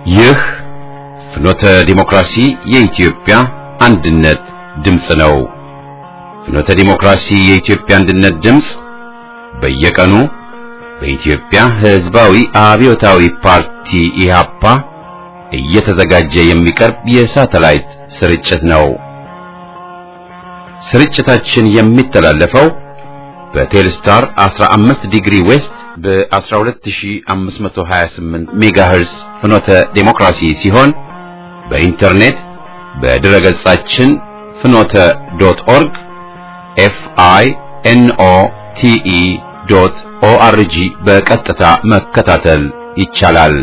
ይህ ፍኖተ ዲሞክራሲ የኢትዮጵያ አንድነት ድምፅ ነው። ፍኖተ ዲሞክራሲ የኢትዮጵያ አንድነት ድምፅ በየቀኑ በኢትዮጵያ ሕዝባዊ አብዮታዊ ፓርቲ ኢህአፓ እየተዘጋጀ የሚቀርብ የሳተላይት ስርጭት ነው። ስርጭታችን የሚተላለፈው በቴልስታር 15 ዲግሪ ዌስት በ12528 ሜጋሄርስ ፍኖተ ዴሞክራሲ ሲሆን በኢንተርኔት በድረ ገጻችን ፍኖተ ዶት ኦርግ ኤፍ አይ ኤን ኦ ቲ ኢ ዶት ኦ አር ጂ በቀጥታ መከታተል ይቻላል።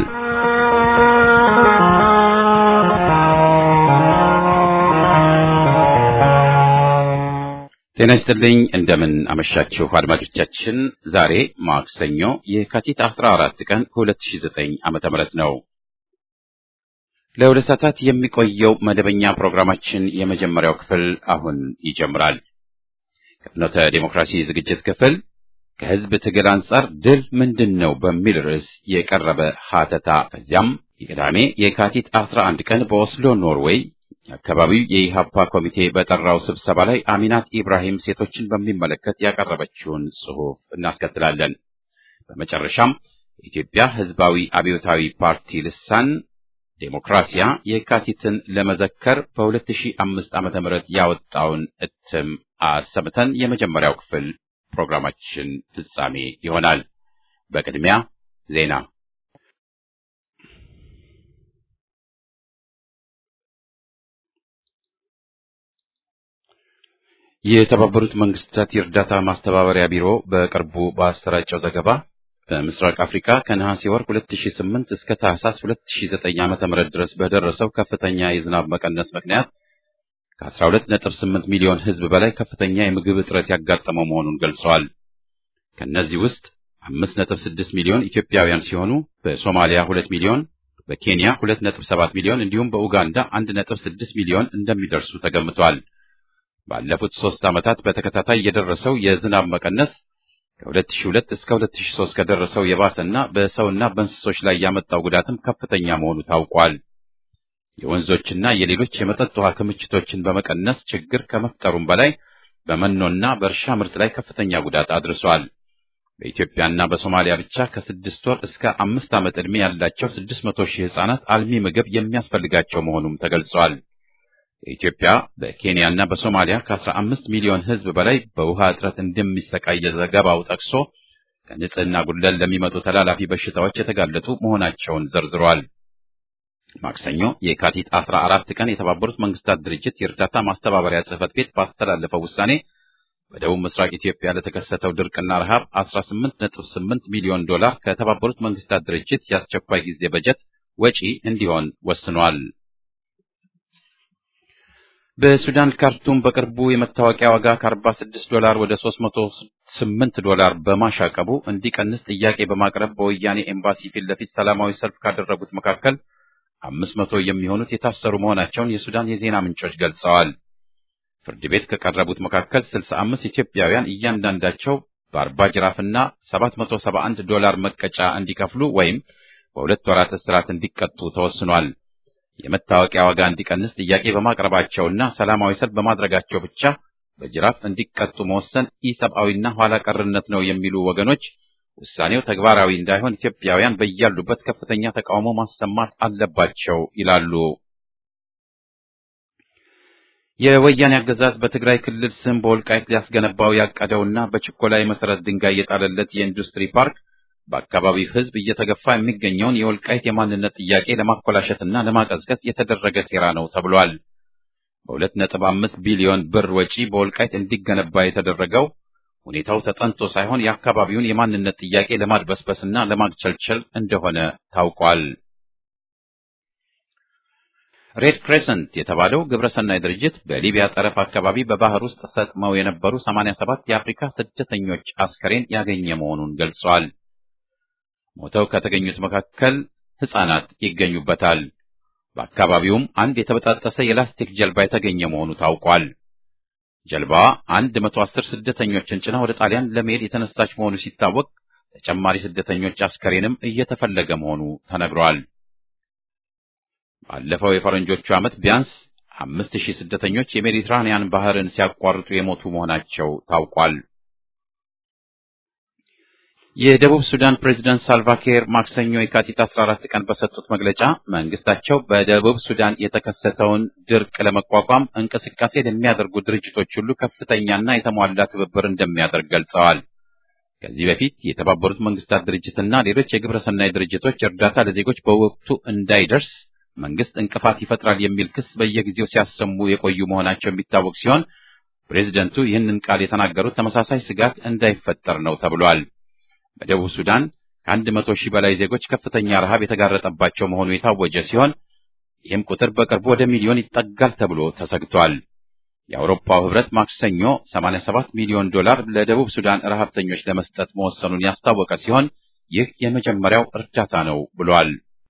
ጤና ይስጥልኝ። እንደምን አመሻችሁ አድማጮቻችን። ዛሬ ማክሰኞ የካቲት 14 ቀን 2009 ዓመተ ምህረት ነው። ለሁለት ሰዓታት የሚቆየው መደበኛ ፕሮግራማችን የመጀመሪያው ክፍል አሁን ይጀምራል። ከፍኖተ ዴሞክራሲ ዝግጅት ክፍል ከህዝብ ትግል አንጻር ድል ምንድን ነው በሚል ርዕስ የቀረበ ሀተታ፣ ከዚያም የቅዳሜ የካቲት 11 ቀን በኦስሎ ኖርዌይ የአካባቢው የኢሃፓ ኮሚቴ በጠራው ስብሰባ ላይ አሚናት ኢብራሂም ሴቶችን በሚመለከት ያቀረበችውን ጽሑፍ እናስከትላለን። በመጨረሻም የኢትዮጵያ ህዝባዊ አብዮታዊ ፓርቲ ልሳን ዴሞክራሲያ የካቲትን ለመዘከር በ2005 ዓ.ም ያወጣውን እትም አሰምተን የመጀመሪያው ክፍል ፕሮግራማችን ፍጻሜ ይሆናል። በቅድሚያ ዜና የተባበሩት መንግስታት የእርዳታ ማስተባበሪያ ቢሮ በቅርቡ ባሰራጨው ዘገባ በምስራቅ አፍሪካ ከነሐሴ ወር 2008 እስከ ታህሳስ 2009 ዓ.ም ድረስ በደረሰው ከፍተኛ የዝናብ መቀነስ ምክንያት ከ12.8 ሚሊዮን ህዝብ በላይ ከፍተኛ የምግብ እጥረት ያጋጠመው መሆኑን ገልጸዋል። ከእነዚህ ውስጥ 5.6 ሚሊዮን ኢትዮጵያውያን ሲሆኑ በሶማሊያ 2 ሚሊዮን፣ በኬንያ 2.7 ሚሊዮን እንዲሁም በኡጋንዳ 1.6 ሚሊዮን እንደሚደርሱ ተገምቷል። ባለፉት ሶስት ዓመታት በተከታታይ የደረሰው የዝናብ መቀነስ ከ2002 እስከ 2003 ከደረሰው የባሰና በሰውና በእንስሶች ላይ ያመጣው ጉዳትም ከፍተኛ መሆኑ ታውቋል። የወንዞችና የሌሎች የመጠጥ ውሃ ክምችቶችን በመቀነስ ችግር ከመፍጠሩም በላይ በመኖና በእርሻ ምርት ላይ ከፍተኛ ጉዳት አድርሷል። በኢትዮጵያና በሶማሊያ ብቻ ከስድስት ወር እስከ አምስት ዓመት ዕድሜ ያላቸው ስድስት መቶ ሺህ ሕፃናት አልሚ ምግብ የሚያስፈልጋቸው መሆኑም ተገልጿል። በኢትዮጵያ በኬንያና በሶማሊያ ከ15 ሚሊዮን ሕዝብ በላይ በውሃ እጥረት እንደሚሰቃይ ዘገባው ጠቅሶ ከንጽህና ጉድለት ለሚመጡ ተላላፊ በሽታዎች የተጋለጡ መሆናቸውን ዘርዝሯል። ማክሰኞ የካቲት 14 ቀን የተባበሩት መንግስታት ድርጅት የእርዳታ ማስተባበሪያ ጽሕፈት ቤት ባስተላለፈው ውሳኔ በደቡብ ምስራቅ ኢትዮጵያ ለተከሰተው ድርቅና ረሃብ 18.8 ሚሊዮን ዶላር ከተባበሩት መንግስታት ድርጅት የአስቸኳይ ጊዜ በጀት ወጪ እንዲሆን ወስኗል። በሱዳን ካርቱም በቅርቡ የመታወቂያ ዋጋ ከ46 ዶላር ወደ 308 ዶላር በማሻቀቡ እንዲቀንስ ጥያቄ በማቅረብ በወያኔ ኤምባሲ ፊት ለፊት ሰላማዊ ሰልፍ ካደረጉት መካከል 500 የሚሆኑት የታሰሩ መሆናቸውን የሱዳን የዜና ምንጮች ገልጸዋል። ፍርድ ቤት ከቀረቡት መካከል 65 ኢትዮጵያውያን እያንዳንዳቸው በ40 ጅራፍና 771 ዶላር መቀጫ እንዲከፍሉ ወይም በሁለት ወራት እስራት እንዲቀጡ ተወስኗል። የመታወቂያ ዋጋ እንዲቀንስ ጥያቄ በማቅረባቸውና ሰላማዊ ሰልፍ በማድረጋቸው ብቻ በጅራፍ እንዲቀጡ መወሰን ኢሰብአዊና ኋላ ቀርነት ነው የሚሉ ወገኖች ውሳኔው ተግባራዊ እንዳይሆን ኢትዮጵያውያን በያሉበት ከፍተኛ ተቃውሞ ማሰማት አለባቸው ይላሉ። የወያኔ አገዛዝ በትግራይ ክልል ስም በወልቃይት ሊያስገነባው ያቀደውና በችኮላ የመሰረት ድንጋይ የጣለለት የኢንዱስትሪ ፓርክ በአካባቢው ሕዝብ እየተገፋ የሚገኘውን የወልቃይት የማንነት ጥያቄ ለማኮላሸትና ለማቀዝቀዝ የተደረገ ሴራ ነው ተብሏል። በሁለት ነጥብ አምስት ቢሊዮን ብር ወጪ በወልቃይት እንዲገነባ የተደረገው ሁኔታው ተጠንቶ ሳይሆን የአካባቢውን የማንነት ጥያቄ ለማድበስበስና ለማግቸልቸል እንደሆነ ታውቋል። ሬድ ክሬሰንት የተባለው ግብረሰናይ ድርጅት በሊቢያ ጠረፍ አካባቢ በባህር ውስጥ ሰጥመው የነበሩ 87 የአፍሪካ ስደተኞች አስከሬን ያገኘ መሆኑን ገልጿል። ሞተው ከተገኙት መካከል ሕፃናት ይገኙበታል። በአካባቢውም አንድ የተበጣጠሰ የላስቲክ ጀልባ የተገኘ መሆኑ ታውቋል። ጀልባዋ 110 ስደተኞችን ጭና ወደ ጣሊያን ለመሄድ የተነሳች መሆኑ ሲታወቅ ተጨማሪ ስደተኞች አስከሬንም እየተፈለገ መሆኑ ተነግሯል። ባለፈው የፈረንጆቹ ዓመት ቢያንስ አምስት ሺህ ስደተኞች የሜዲትራንያን ባህርን ሲያቋርጡ የሞቱ መሆናቸው ታውቋል። የደቡብ ሱዳን ፕሬዝዳንት ሳልቫኪር ማክሰኞ የካቲት 14 ቀን በሰጡት መግለጫ መንግስታቸው በደቡብ ሱዳን የተከሰተውን ድርቅ ለመቋቋም እንቅስቃሴ ለሚያደርጉ ድርጅቶች ሁሉ ከፍተኛና የተሟላ ትብብር እንደሚያደርግ ገልጸዋል። ከዚህ በፊት የተባበሩት መንግስታት ድርጅትና ሌሎች የግብረሰናይ ድርጅቶች እርዳታ ለዜጎች በወቅቱ እንዳይደርስ መንግስት እንቅፋት ይፈጥራል የሚል ክስ በየጊዜው ሲያሰሙ የቆዩ መሆናቸው የሚታወቅ ሲሆን ፕሬዝደንቱ ይህንን ቃል የተናገሩት ተመሳሳይ ስጋት እንዳይፈጠር ነው ተብሏል። በደቡብ ሱዳን ከአንድ መቶ ሺህ በላይ ዜጎች ከፍተኛ ረሃብ የተጋረጠባቸው መሆኑ የታወጀ ሲሆን ይህም ቁጥር በቅርቡ ወደ ሚሊዮን ይጠጋል ተብሎ ተሰግቷል። የአውሮፓው ህብረት ማክሰኞ 87 ሚሊዮን ዶላር ለደቡብ ሱዳን ረሃብተኞች ለመስጠት መወሰኑን ያስታወቀ ሲሆን ይህ የመጀመሪያው እርዳታ ነው ብሏል።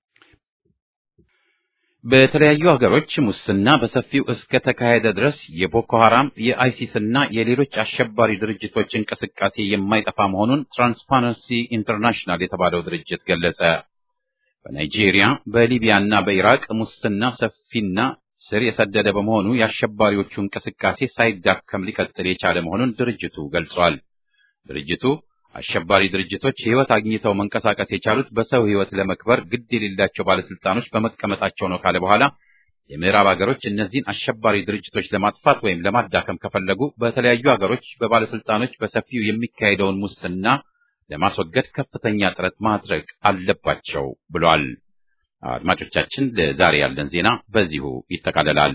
በተለያዩ ሀገሮች ሙስና በሰፊው እስከ ተካሄደ ድረስ የቦኮ ሐራም የአይሲስ እና የሌሎች አሸባሪ ድርጅቶች እንቅስቃሴ የማይጠፋ መሆኑን ትራንስፓረንሲ ኢንተርናሽናል የተባለው ድርጅት ገለጸ። በናይጄሪያ፣ በሊቢያ እና በኢራቅ ሙስና ሰፊና ስር የሰደደ በመሆኑ የአሸባሪዎቹ እንቅስቃሴ ሳይዳከም ሊቀጥል የቻለ መሆኑን ድርጅቱ ገልጿል። ድርጅቱ አሸባሪ ድርጅቶች ሕይወት አግኝተው መንቀሳቀስ የቻሉት በሰው ሕይወት ለመክበር ግድ የሌላቸው ባለስልጣኖች በመቀመጣቸው ነው ካለ በኋላ የምዕራብ ሀገሮች እነዚህን አሸባሪ ድርጅቶች ለማጥፋት ወይም ለማዳከም ከፈለጉ በተለያዩ ሀገሮች በባለስልጣኖች በሰፊው የሚካሄደውን ሙስና ለማስወገድ ከፍተኛ ጥረት ማድረግ አለባቸው ብሏል። አድማጮቻችን፣ ለዛሬ ያለን ዜና በዚሁ ይጠቃለላል።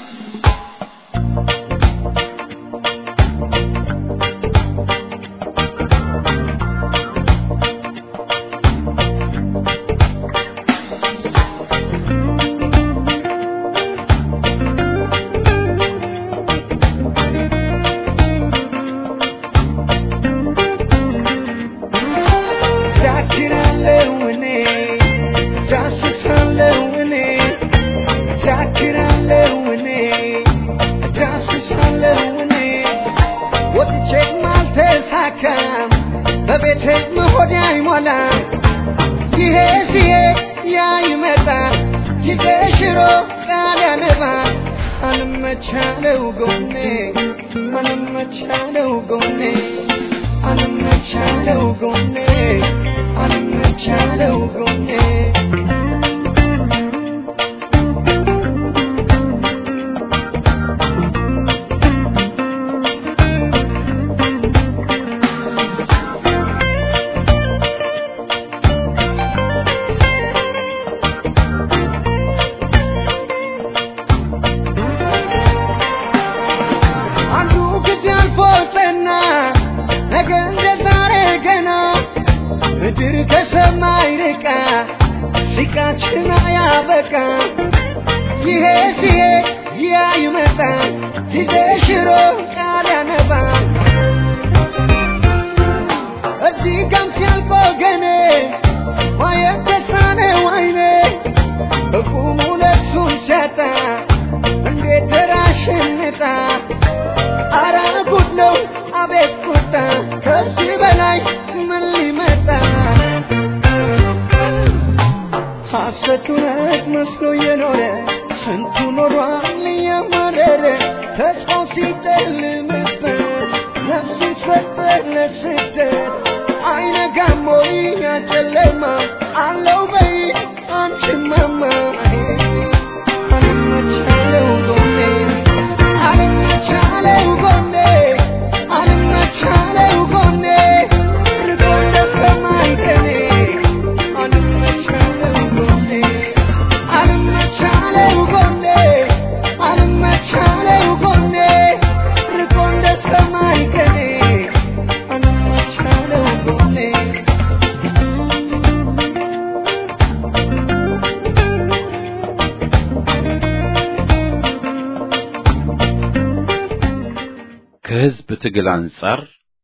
ከህዝብ ትግል አንጻር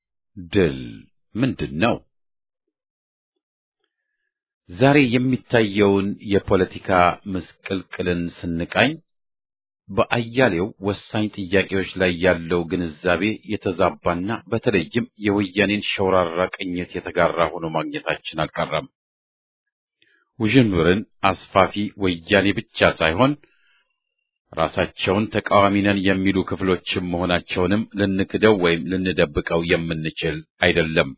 ድል ምንድን ነው? ዛሬ የሚታየውን የፖለቲካ ምስቅልቅልን ስንቃኝ በአያሌው ወሳኝ ጥያቄዎች ላይ ያለው ግንዛቤ የተዛባና በተለይም የወያኔን ሸውራራ ቅኝት የተጋራ ሆኖ ማግኘታችን አልቀረም። ውዥንብርን አስፋፊ ወያኔ ብቻ ሳይሆን ራሳቸውን ተቃዋሚ ነን የሚሉ ክፍሎችም መሆናቸውንም ልንክደው ወይም ልንደብቀው የምንችል አይደለም።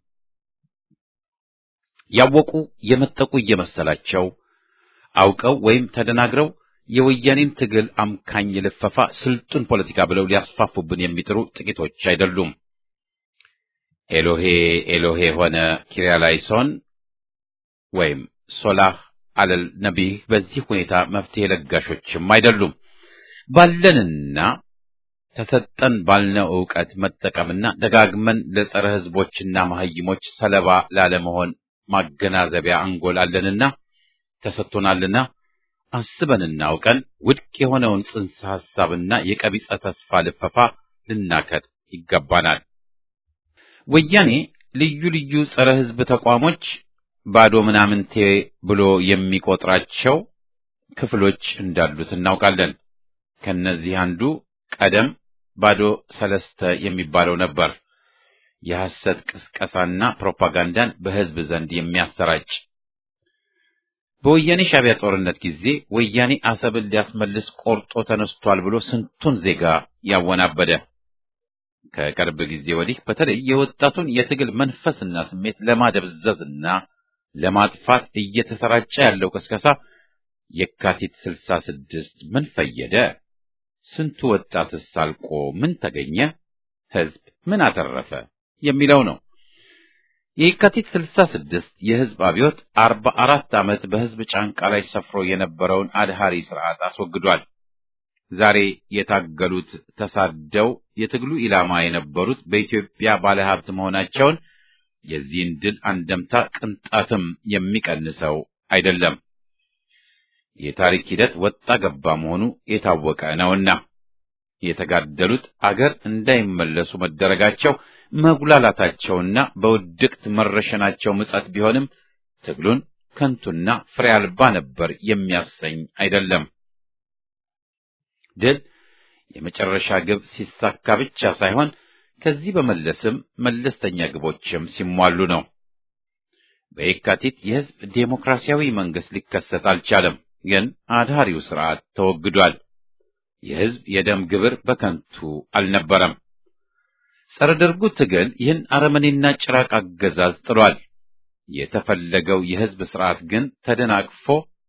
ያወቁ የመጠቁ እየመሰላቸው አውቀው ወይም ተደናግረው የወያኔን ትግል አምካኝ ልፈፋ ስልጡን ፖለቲካ ብለው ሊያስፋፉብን የሚጥሩ ጥቂቶች አይደሉም። ኤሎሄ ኤሎሄ ሆነ ኪርያላይሶን ወይም ሶላህ አለል ነቢህ በዚህ ሁኔታ መፍትሄ ለጋሾችም አይደሉም። ባለንና ተሰጠን ባልነው ዕውቀት መጠቀምና ደጋግመን ለጸረ ሕዝቦችና መሐይሞች ሰለባ ላለመሆን ማገናዘቢያ አንጎል አለንና ተሰጥቶናልና አስበንና አውቀን ውድቅ የሆነውን ጽንሰ ሐሳብና የቀቢጸ ተስፋ ልፈፋ ልናከት ይገባናል። ወያኔ ልዩ ልዩ ጸረ ሕዝብ ተቋሞች ባዶ ምናምንቴ ብሎ የሚቆጥራቸው ክፍሎች እንዳሉት እናውቃለን። ከነዚህ አንዱ ቀደም ባዶ ሰለስተ የሚባለው ነበር። የሐሰት ቅስቀሳና ፕሮፓጋንዳን በሕዝብ ዘንድ የሚያሰራጭ በወያኔ ሻዕቢያ ጦርነት ጊዜ ወያኔ አሰብን ሊያስመልስ ቆርጦ ተነስቷል ብሎ ስንቱን ዜጋ ያወናበደ ከቅርብ ጊዜ ወዲህ በተለይ የወጣቱን የትግል መንፈስና ስሜት ለማደብዘዝና ለማጥፋት እየተሰራጨ ያለው ቅስቀሳ የካቲት ስልሳ ስድስት ምን ፈየደ? ስንቱ ወጣትስ አልቆ ምን ተገኘ? ሕዝብ ምን አተረፈ? የሚለው ነው። የካቲት ስልሳ ስድስት የሕዝብ አብዮት አርባ አራት ዓመት በሕዝብ ጫንቃ ላይ ሰፍሮ የነበረውን አድሃሪ ስርዓት አስወግዷል። ዛሬ የታገሉት ተሳደው የትግሉ ኢላማ የነበሩት በኢትዮጵያ ባለሀብት መሆናቸውን የዚህን ድል አንደምታ ቅንጣትም የሚቀንሰው አይደለም። የታሪክ ሂደት ወጣ ገባ መሆኑ የታወቀ ነውና የተጋደሉት አገር እንዳይመለሱ መደረጋቸው መጉላላታቸውና በውድቅት መረሸናቸው ምጸት ቢሆንም ትግሉን ከንቱና ፍሬ አልባ ነበር የሚያሰኝ አይደለም። ድል የመጨረሻ ግብ ሲሳካ ብቻ ሳይሆን ከዚህ በመለስም መለስተኛ ግቦችም ሲሟሉ ነው። በየካቲት የሕዝብ ዴሞክራሲያዊ መንግስት ሊከሰት አልቻለም፣ ግን አድሃሪው ስርዓት ተወግዷል። የሕዝብ የደም ግብር በከንቱ አልነበረም። ጸረ ደርጉ ትግል ይህን አረመኔና ጭራቅ አገዛዝ ጥሏል። የተፈለገው የሕዝብ ስርዓት ግን ተደናቅፎ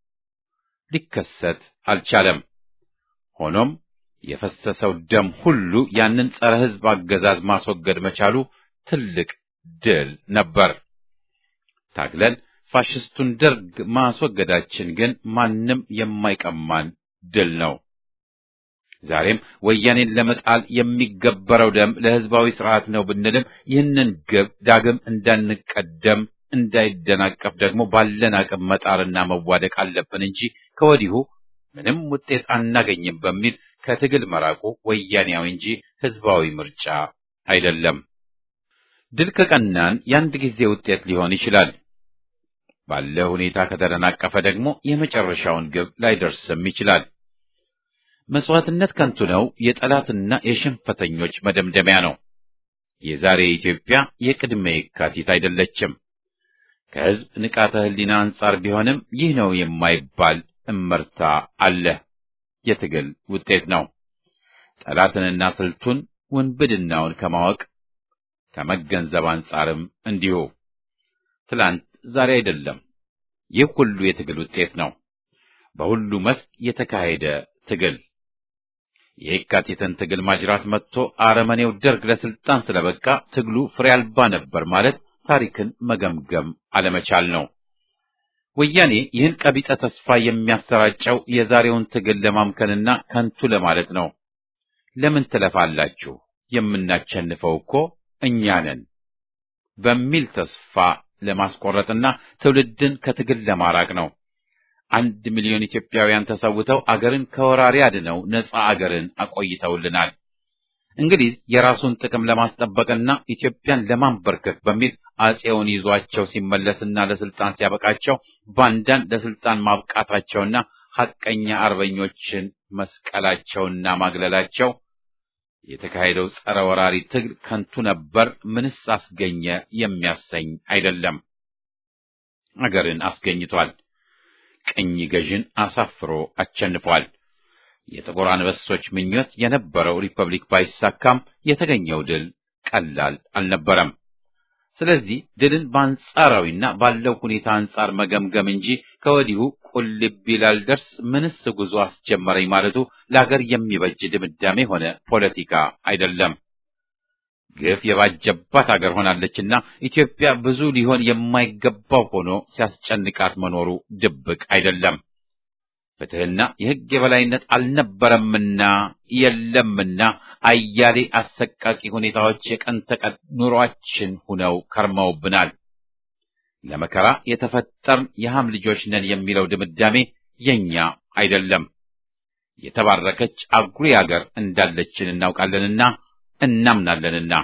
ሊከሰት አልቻለም። ሆኖም የፈሰሰው ደም ሁሉ ያንን ጸረ ሕዝብ አገዛዝ ማስወገድ መቻሉ ትልቅ ድል ነበር። ታግለን ፋሽስቱን ደርግ ማስወገዳችን ግን ማንም የማይቀማን ድል ነው። ዛሬም ወያኔን ለመጣል የሚገበረው ደም ለሕዝባዊ ስርዓት ነው ብንልም ይህንን ግብ ዳግም እንዳንቀደም እንዳይደናቀፍ ደግሞ ባለን አቅም መጣርና መዋደቅ አለብን እንጂ ከወዲሁ ምንም ውጤት አናገኝም በሚል ከትግል መራቁ ወያኔያዊ እንጂ ሕዝባዊ ምርጫ አይደለም። ድል ከቀናን የአንድ ጊዜ ውጤት ሊሆን ይችላል። ባለ ሁኔታ ከተደናቀፈ ደግሞ የመጨረሻውን ግብ ላይደርስም ይችላል። መስዋዕትነት ከንቱ ነው የጠላትና የሽንፈተኞች መደምደሚያ ነው። የዛሬ ኢትዮጵያ የቅድመ የካቲት አይደለችም። ከሕዝብ ንቃተ ሕሊና አንጻር ቢሆንም ይህ ነው የማይባል እመርታ አለ። የትግል ውጤት ነው። ጠላትንና ስልቱን ውንብድናውን ከማወቅ ከመገንዘብ አንጻርም እንዲሁ። ትላንት ዛሬ አይደለም። ይህ ሁሉ የትግል ውጤት ነው። በሁሉ መስክ የተካሄደ ትግል የየካቲትን ትግል ማጅራት መጥቶ አረመኔው ደርግ ለስልጣን ስለበቃ ትግሉ ፍሬ አልባ ነበር ማለት ታሪክን መገምገም አለመቻል ነው። ወያኔ ይህን ቀቢጸ ተስፋ የሚያሰራጨው የዛሬውን ትግል ለማምከንና ከንቱ ለማለት ነው። ለምን ትለፋላችሁ? የምናቸንፈው እኮ እኛ ነን በሚል ተስፋ ለማስቆረጥና ትውልድን ከትግል ለማራቅ ነው። አንድ ሚሊዮን ኢትዮጵያውያን ተሰውተው አገርን ከወራሪ አድነው ነፃ አገርን አቆይተውልናል። እንግሊዝ የራሱን ጥቅም ለማስጠበቅና ኢትዮጵያን ለማንበርከክ በሚል አጼውን ይዟቸው ሲመለስና ለስልጣን ሲያበቃቸው ባንዳን ለስልጣን ማብቃታቸውና ሐቀኛ አርበኞችን መስቀላቸውና ማግለላቸው የተካሄደው ጸረ ወራሪ ትግል ከንቱ ነበር፣ ምንስ አስገኘ የሚያሰኝ አይደለም። አገርን አስገኝቷል። ቅኝ ገዥን አሳፍሮ አሸንፏል። የጥቁር አንበሶች ምኞት የነበረው ሪፐብሊክ ባይሳካም የተገኘው ድል ቀላል አልነበረም። ስለዚህ ድልን በአንጻራዊና ባለው ሁኔታ አንጻር መገምገም እንጂ ከወዲሁ ቁልቢ ላልደርስ ምንስ ጉዞ አስጀመረኝ ማለቱ ለአገር የሚበጅ ድምዳሜ ሆነ ፖለቲካ አይደለም። ግፍ የባጀባት አገር ሆናለችና ኢትዮጵያ ብዙ ሊሆን የማይገባው ሆኖ ሲያስጨንቃት መኖሩ ድብቅ አይደለም። ፍትሕና የሕግ የበላይነት አልነበረምና የለምና አያሌ አሰቃቂ ሁኔታዎች የቀን ተቀን ኑሯችን ሁነው ከርመውብናል። ለመከራ የተፈጠርን የሃም ልጆች ነን የሚለው ድምዳሜ የኛ አይደለም። የተባረከች አጉሪ አገር እንዳለችን እናውቃለንና እናምናለንና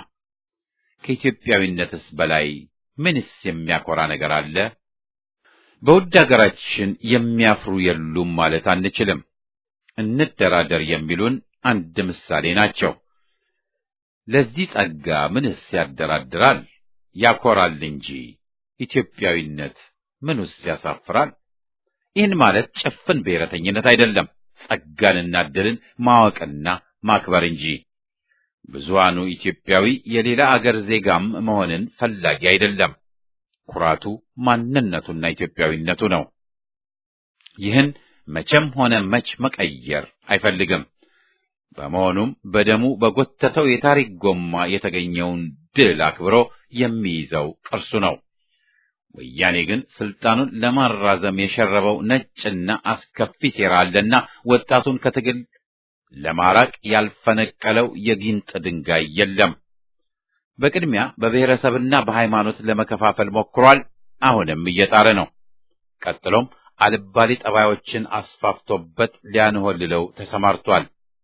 ከኢትዮጵያዊነትስ በላይ ምንስ የሚያኮራ ነገር አለ? በውድ አገራችን የሚያፍሩ የሉም ማለት አንችልም። እንደራደር የሚሉን አንድ ምሳሌ ናቸው። ለዚህ ጸጋ ምንስ ያደራድራል? ያኮራል እንጂ ኢትዮጵያዊነት ምንስ ያሳፍራል? ይህን ማለት ጭፍን ብሔረተኝነት አይደለም፣ ጸጋንና ዕድልን ማወቅና ማክበር እንጂ። ብዙሃኑ ኢትዮጵያዊ የሌላ አገር ዜጋም መሆንን ፈላጊ አይደለም። ኩራቱ ማንነቱና ኢትዮጵያዊነቱ ነው። ይህን መቼም ሆነ መች መቀየር አይፈልግም። በመሆኑም በደሙ በጎተተው የታሪክ ጎማ የተገኘውን ድል አክብሮ የሚይዘው ቅርሱ ነው። ወያኔ ግን ስልጣኑን ለማራዘም የሸረበው ነጭና አስከፊ ሴራ አለና ወጣቱን ከትግል ለማራቅ ያልፈነቀለው የጊንጥ ድንጋይ የለም። በቅድሚያ በብሔረሰብና በሃይማኖት ለመከፋፈል ሞክሯል። አሁንም እየጣረ ነው። ቀጥሎም አልባሌ ጠባዮችን አስፋፍቶበት ሊያንሆልለው ተሰማርቷል።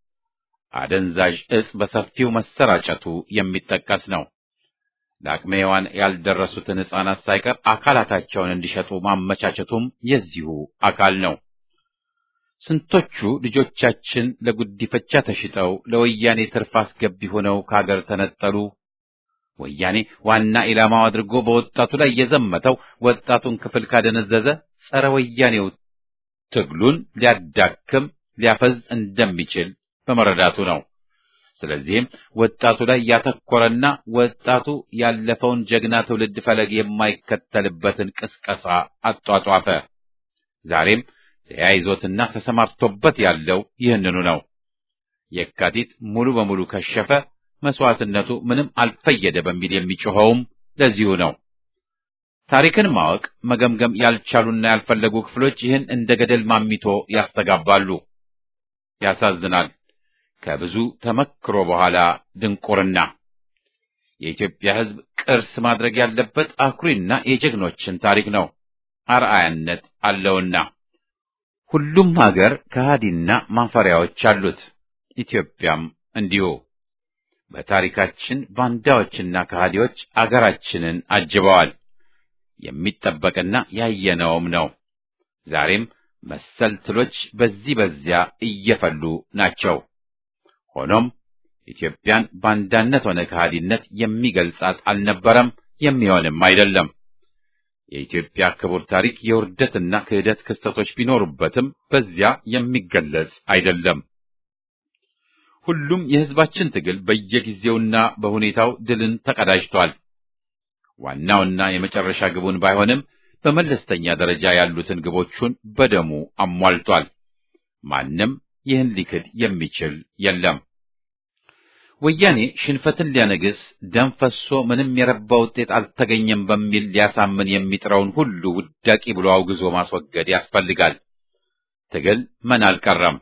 አደንዛዥ ዕጽ በሰፊው መሰራጨቱ የሚጠቀስ ነው። ለአቅመ ሔዋን ያልደረሱትን ሕፃናት ሳይቀር አካላታቸውን እንዲሸጡ ማመቻቸቱም የዚሁ አካል ነው። ስንቶቹ ልጆቻችን ለጉዲፈቻ ተሽጠው ለወያኔ ትርፍ አስገቢ ሆነው ከሀገር ተነጠሉ። ወያኔ ዋና ኢላማው አድርጎ በወጣቱ ላይ የዘመተው ወጣቱን ክፍል ካደነዘዘ ጸረ ወያኔው ትግሉን ሊያዳክም ሊያፈዝ እንደሚችል በመረዳቱ ነው። ስለዚህም ወጣቱ ላይ ያተኮረና ወጣቱ ያለፈውን ጀግና ትውልድ ፈለግ የማይከተልበትን ቅስቀሳ አጧጧፈ። ዛሬም ተያይዞትና ተሰማርቶበት ያለው ይህንኑ ነው። የካቲት ሙሉ በሙሉ ከሸፈ፣ መስዋዕትነቱ ምንም አልፈየደ በሚል የሚጮኸውም ለዚሁ ነው። ታሪክን ማወቅ መገምገም ያልቻሉና ያልፈለጉ ክፍሎች ይህን እንደ ገደል ማሚቶ ያስተጋባሉ። ያሳዝናል። ከብዙ ተመክሮ በኋላ ድንቁርና። የኢትዮጵያ ሕዝብ ቅርስ ማድረግ ያለበት አኩሪና የጀግኖችን ታሪክ ነው። አርአያነት አለውና ሁሉም ሀገር ከሃዲና ማፈሪያዎች አሉት። ኢትዮጵያም እንዲሁ። በታሪካችን ባንዳዎችና ከሃዲዎች አገራችንን አጅበዋል። የሚጠበቅና ያየነውም ነው። ዛሬም መሰል ትሎች በዚህ በዚያ እየፈሉ ናቸው። ሆኖም ኢትዮጵያን ባንዳነት ሆነ ከሃዲነት የሚገልጻት አልነበረም፣ የሚሆንም አይደለም። የኢትዮጵያ ክቡር ታሪክ የውርደትና ክህደት ክስተቶች ቢኖሩበትም በዚያ የሚገለጽ አይደለም። ሁሉም የሕዝባችን ትግል በየጊዜውና በሁኔታው ድልን ተቀዳጅቷል። ዋናውና የመጨረሻ ግቡን ባይሆንም በመለስተኛ ደረጃ ያሉትን ግቦቹን በደሙ አሟልቷል። ማንም ይህን ሊክድ የሚችል የለም። ወያኔ ሽንፈትን ሊያነግስ ደም ፈሶ ምንም የረባ ውጤት አልተገኘም በሚል ሊያሳምን የሚጥረውን ሁሉ ውዳቂ ብሎ አውግዞ ማስወገድ ያስፈልጋል። ትግል ምን አልቀረም።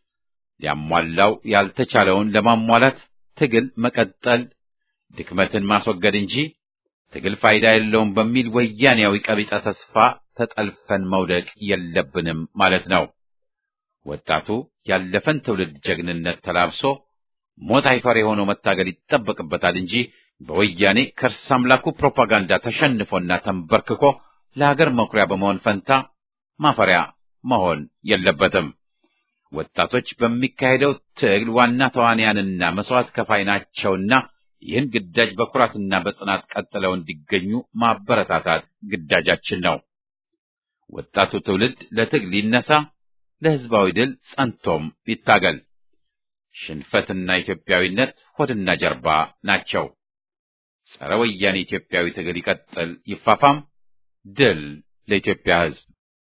ሊያሟላው ያልተቻለውን ለማሟላት ትግል መቀጠል፣ ድክመትን ማስወገድ እንጂ ትግል ፋይዳ የለውም በሚል ወያኔያዊ ቀቢጸ ተስፋ ተጠልፈን መውደቅ የለብንም ማለት ነው። ወጣቱ ያለፈን ትውልድ ጀግንነት ተላብሶ ሞት አይፈር የሆነው መታገል ይጠበቅበታል እንጂ በወያኔ ከርስ አምላኩ ፕሮፓጋንዳ ተሸንፎና ተንበርክኮ ለሀገር መኩሪያ በመሆን ፈንታ ማፈሪያ መሆን የለበትም። ወጣቶች በሚካሄደው ትግል ዋና ተዋንያንና መስዋዕት ከፋይ ናቸውና ይህን ግዳጅ በኩራትና በጽናት ቀጥለው እንዲገኙ ማበረታታት ግዳጃችን ነው። ወጣቱ ትውልድ ለትግል ይነሳ፣ ለሕዝባዊ ድል ጸንቶም ይታገል። ሽንፈትና ኢትዮጵያዊነት ሆድና ጀርባ ናቸው። ጸረ ወያኔ ኢትዮጵያዊ ትግል ይቀጥል፣ ይፋፋም። ድል ለኢትዮጵያ ሕዝብ።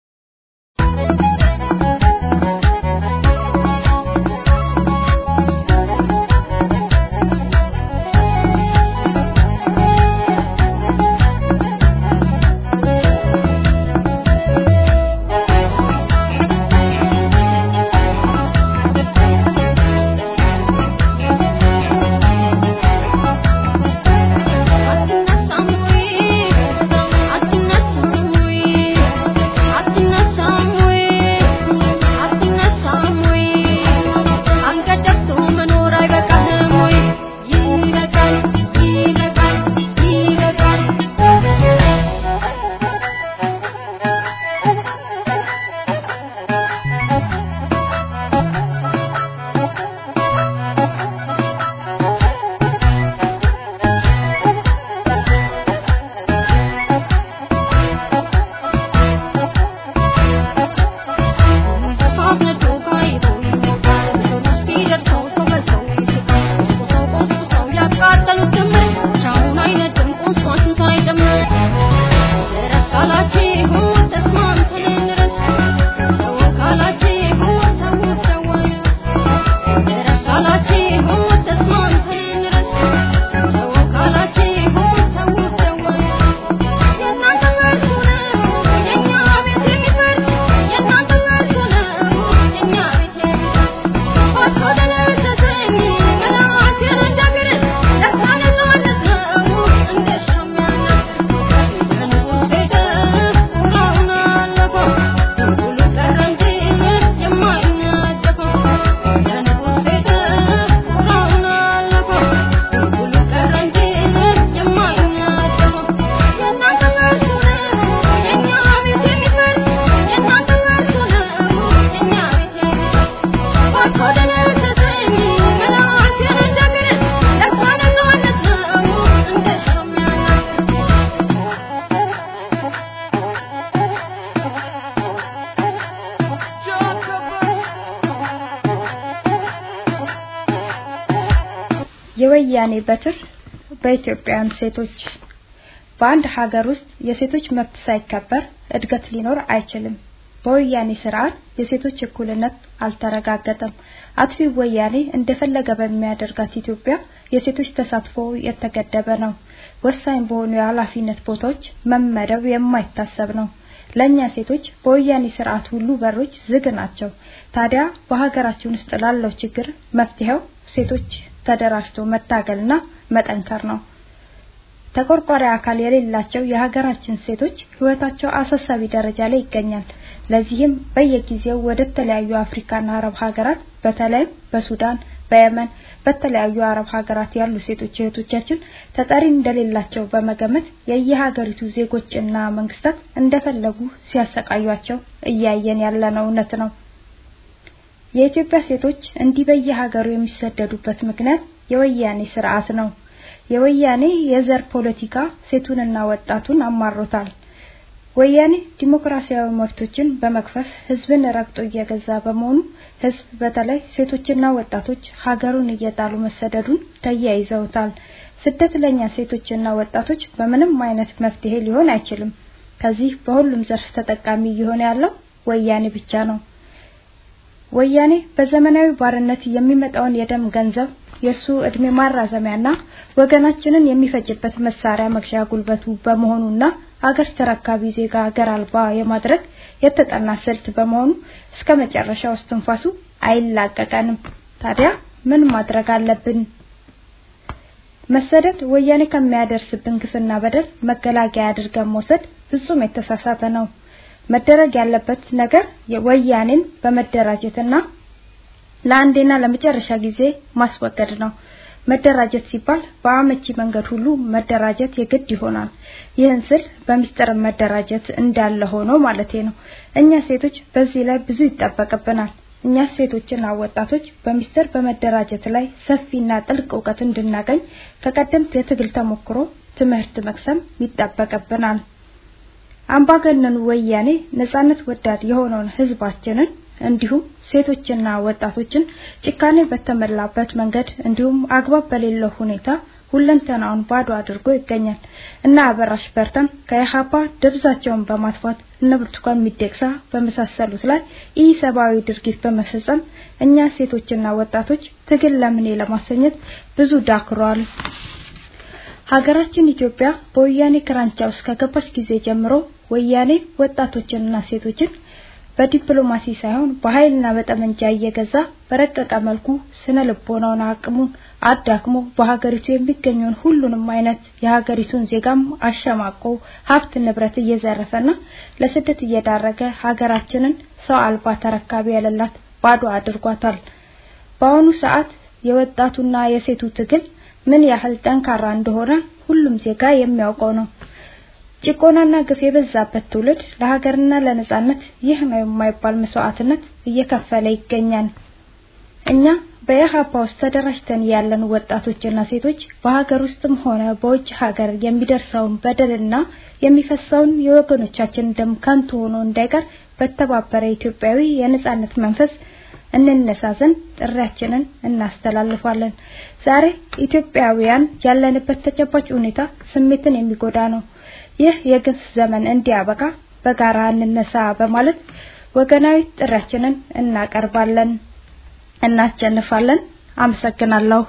የወያኔ በትር በኢትዮጵያውያን ሴቶች በአንድ ሀገር ውስጥ የሴቶች መብት ሳይከበር እድገት ሊኖር አይችልም። በወያኔ ስርዓት የሴቶች እኩልነት አልተረጋገጠም። አጥፊ ወያኔ እንደፈለገ በሚያደርጋት ኢትዮጵያ የሴቶች ተሳትፎ የተገደበ ነው። ወሳኝ በሆኑ የኃላፊነት ቦታዎች መመደብ የማይታሰብ ነው። ለኛ ሴቶች በወያኔ ስርዓት ሁሉ በሮች ዝግ ናቸው። ታዲያ በሀገራችን ውስጥ ላለው ችግር መፍትሄው ሴቶች ተደራጅቶ መታገልና መጠንከር ነው። ተቆርቋሪ አካል የሌላቸው የሀገራችን ሴቶች ህይወታቸው አሳሳቢ ደረጃ ላይ ይገኛል። ለዚህም በየጊዜው ወደ ተለያዩ አፍሪካና አረብ ሀገራት በተለይም በሱዳን፣ በየመን፣ በተለያዩ አረብ ሀገራት ያሉ ሴቶች እህቶቻችን ተጠሪ እንደሌላቸው በመገመት የየሀገሪቱ ዜጎችና መንግስታት እንደፈለጉ ሲያሰቃዩቸው እያየን ያለነው እውነት ነው። የኢትዮጵያ ሴቶች እንዲህ በየሀገሩ የሚሰደዱበት ምክንያት የወያኔ ስርዓት ነው። የወያኔ የዘር ፖለቲካ ሴቱንና ወጣቱን አማሮታል። ወያኔ ዲሞክራሲያዊ መብቶችን በመክፈፍ ህዝብን ረግጦ እየገዛ በመሆኑ ህዝብ በተለይ ሴቶችና ወጣቶች ሀገሩን እየጣሉ መሰደዱን ተያይዘውታል። ስደት ለኛ ሴቶችና ወጣቶች በምንም አይነት መፍትሄ ሊሆን አይችልም። ከዚህ በሁሉም ዘርፍ ተጠቃሚ እየሆነ ያለው ወያኔ ብቻ ነው። ወያኔ በዘመናዊ ባርነት የሚመጣውን የደም ገንዘብ የሱ እድሜ ማራዘሚያና ወገናችንን የሚፈጅበት መሳሪያ መግዣ ጉልበቱ በመሆኑና አገር ተረካቢ ዜጋ አገር አልባ የማድረግ የተጠና ስልት በመሆኑ እስከ መጨረሻው እስትንፋሱ አይላቀቀንም። ታዲያ ምን ማድረግ አለብን? መሰደድ ወያኔ ከሚያደርስብን ግፍና በደል መገላገያ አድርገን መውሰድ ፍጹም የተሳሳተ ነው። መደረግ ያለበት ነገር ወያኔን በመደራጀትና ለአንዴና ለመጨረሻ ጊዜ ማስወገድ ነው። መደራጀት ሲባል በአመቺ መንገድ ሁሉ መደራጀት የግድ ይሆናል። ይህን ስል በሚስጥር መደራጀት እንዳለ ሆኖ ማለቴ ነው። እኛ ሴቶች በዚህ ላይ ብዙ ይጠበቅብናል። እኛ ሴቶችና ወጣቶች በሚስጥር በመደራጀት ላይ ሰፊና ጥልቅ እውቀት እንድናገኝ ከቀደምት የትግል ተሞክሮ ትምህርት መቅሰም ይጠበቅብናል። አምባገነኑ ወያኔ ነጻነት ወዳድ የሆነውን ህዝባችንን እንዲሁም ሴቶችና ወጣቶችን ጭካኔ በተሞላበት መንገድ እንዲሁም አግባብ በሌለው ሁኔታ ሁለንተናውን ባዶ አድርጎ ይገኛል እና አበራሽ በርታም ከኢህአፓ ደብዛቸውን በማጥፋት እነ ብርቱካን ሚደቅሳ በመሳሰሉት ላይ ኢሰብአዊ ድርጊት በመፈጸም እኛ ሴቶችና ወጣቶች ትግል ለምኔ ለማሰኘት ብዙ ዳክሯል። ሀገራችን ኢትዮጵያ በወያኔ ክራንቻ ውስጥ ከገባች ጊዜ ጀምሮ ወያኔ ወጣቶችንና ሴቶችን በዲፕሎማሲ ሳይሆን በኃይልና በጠመንጃ እየገዛ በረቀቀ መልኩ ስነ ልቦናውን አቅሙን አዳክሞ በሀገሪቱ የሚገኘውን ሁሉንም አይነት የሀገሪቱን ዜጋም አሸማቆ ሀብት ንብረት እየዘረፈና ለስደት እየዳረገ ሀገራችንን ሰው አልባ ተረካቢ የሌላት ባዶ አድርጓታል። በአሁኑ ሰዓት የወጣቱና የሴቱ ትግል ምን ያህል ጠንካራ እንደሆነ ሁሉም ዜጋ የሚያውቀው ነው። ጭቆናና ግፍ የበዛበት ትውልድ ለሀገርና ለነጻነት ይህ ነው የማይባል መስዋዕትነት እየከፈለ ይገኛል። እኛ በኢህአፓ ውስጥ ተደራጅተን ያለን ወጣቶችና ሴቶች በሀገር ውስጥም ሆነ በውጭ ሀገር የሚደርሰውን በደልና የሚፈሰውን የወገኖቻችን ደም ከንቱ ሆኖ እንዳይቀር በተባበረ ኢትዮጵያዊ የነጻነት መንፈስ እንነሳ ዘንድ ጥሪያችንን እናስተላልፋለን። ዛሬ ኢትዮጵያውያን ያለንበት ተጨባጭ ሁኔታ ስሜትን የሚጎዳ ነው። ይህ የግፍ ዘመን እንዲያበቃ በጋራ እንነሳ በማለት ወገናዊ ጥሪያችንን እናቀርባለን። እናሸንፋለን። አመሰግናለሁ።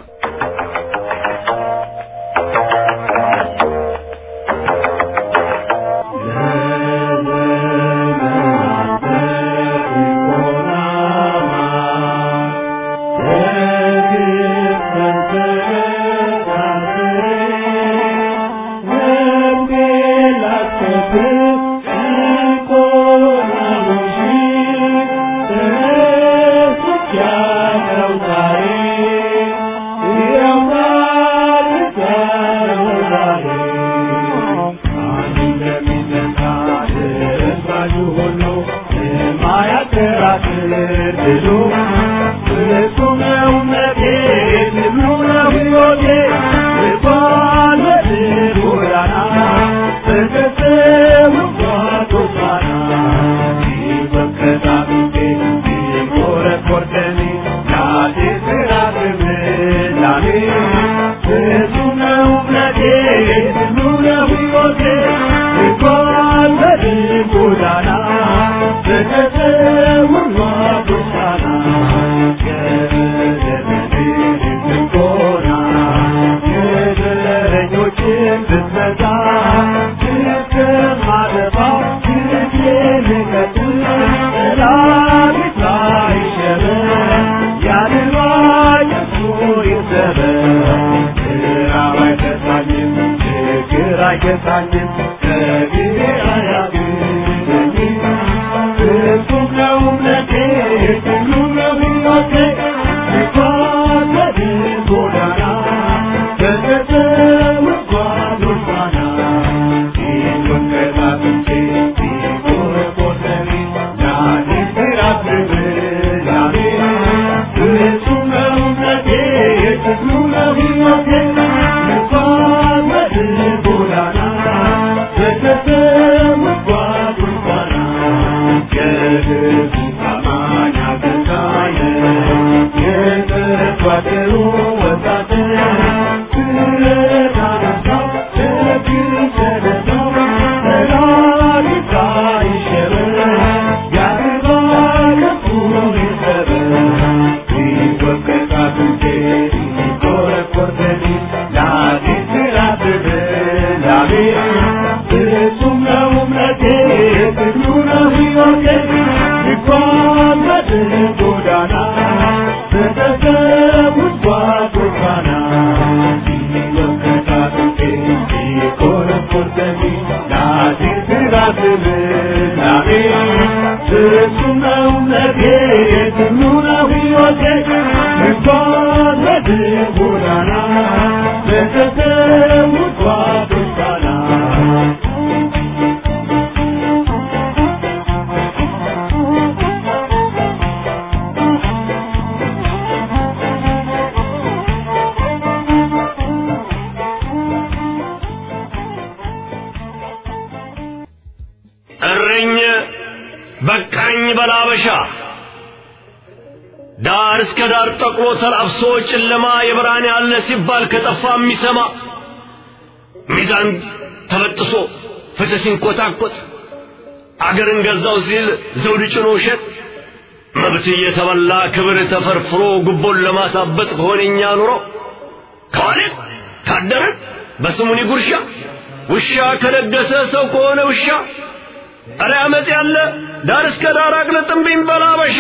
ዳር እስከ ዳር ጠቁሮ ተላብሶ ጨለማ የብርሃን ያለ ሲባል ከጠፋ የሚሰማ ሚዛን ተበጥሶ ፍትህ ሲንኮታኮት አገርን ገዛው ሲል ዘውድ ጭኖ ውሸት መብት እየተበላ ክብር ተፈርፍሮ ጉቦን ለማሳበጥ በሆነኛ ኑሮ ከዋልን ካደረን በስሙኒ ጉርሻ ውሻ ከነገሰ ሰው ከሆነ ውሻ እረ አመፅ ያለ ዳር እስከ ዳር አቅልጥምብኝ በላበሻ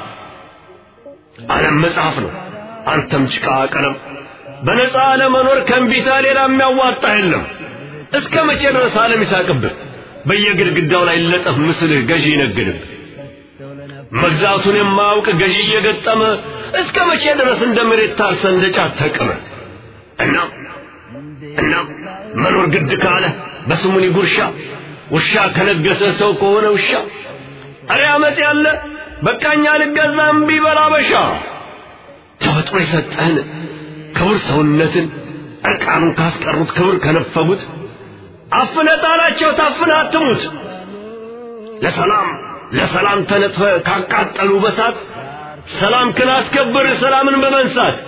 ዓለም መጽሐፍ ነው አንተም ጭቃ ቀለም በነፃ ለመኖር ከእምቢታ ሌላ የሚያዋጣ የለም እስከ መቼ ድረስ ዓለም ይሳቅብህ በየግድግዳው ላይ ለጠፍ ምስልህ ገዢ ይነግድብህ መግዛቱን የማያውቅ ገዢ እየገጠመ እስከ መቼ ድረስ እንደ መሬት ታርሰ እንደ ጫት ተቅመ እናም እናም መኖር ግድ ካለ በስሙኒ ጉርሻ ውሻ ከነገሰ ሰው ከሆነ ውሻ አረ አመፅ ያለ በቃኛ ልገዛም ቢበላ በሻ ተፈጥሮ የሰጠህን ክቡር ሰውነትን እርቃኑን ካስቀሩት ክብር ከነፈጉት አፍነ ጣላቸው ታፍነ አትሙት ለሰላም ለሰላም ተነጥፈ ካቃጠሉ በሳት ሰላም ክላስከብር ሰላምን በመንሳት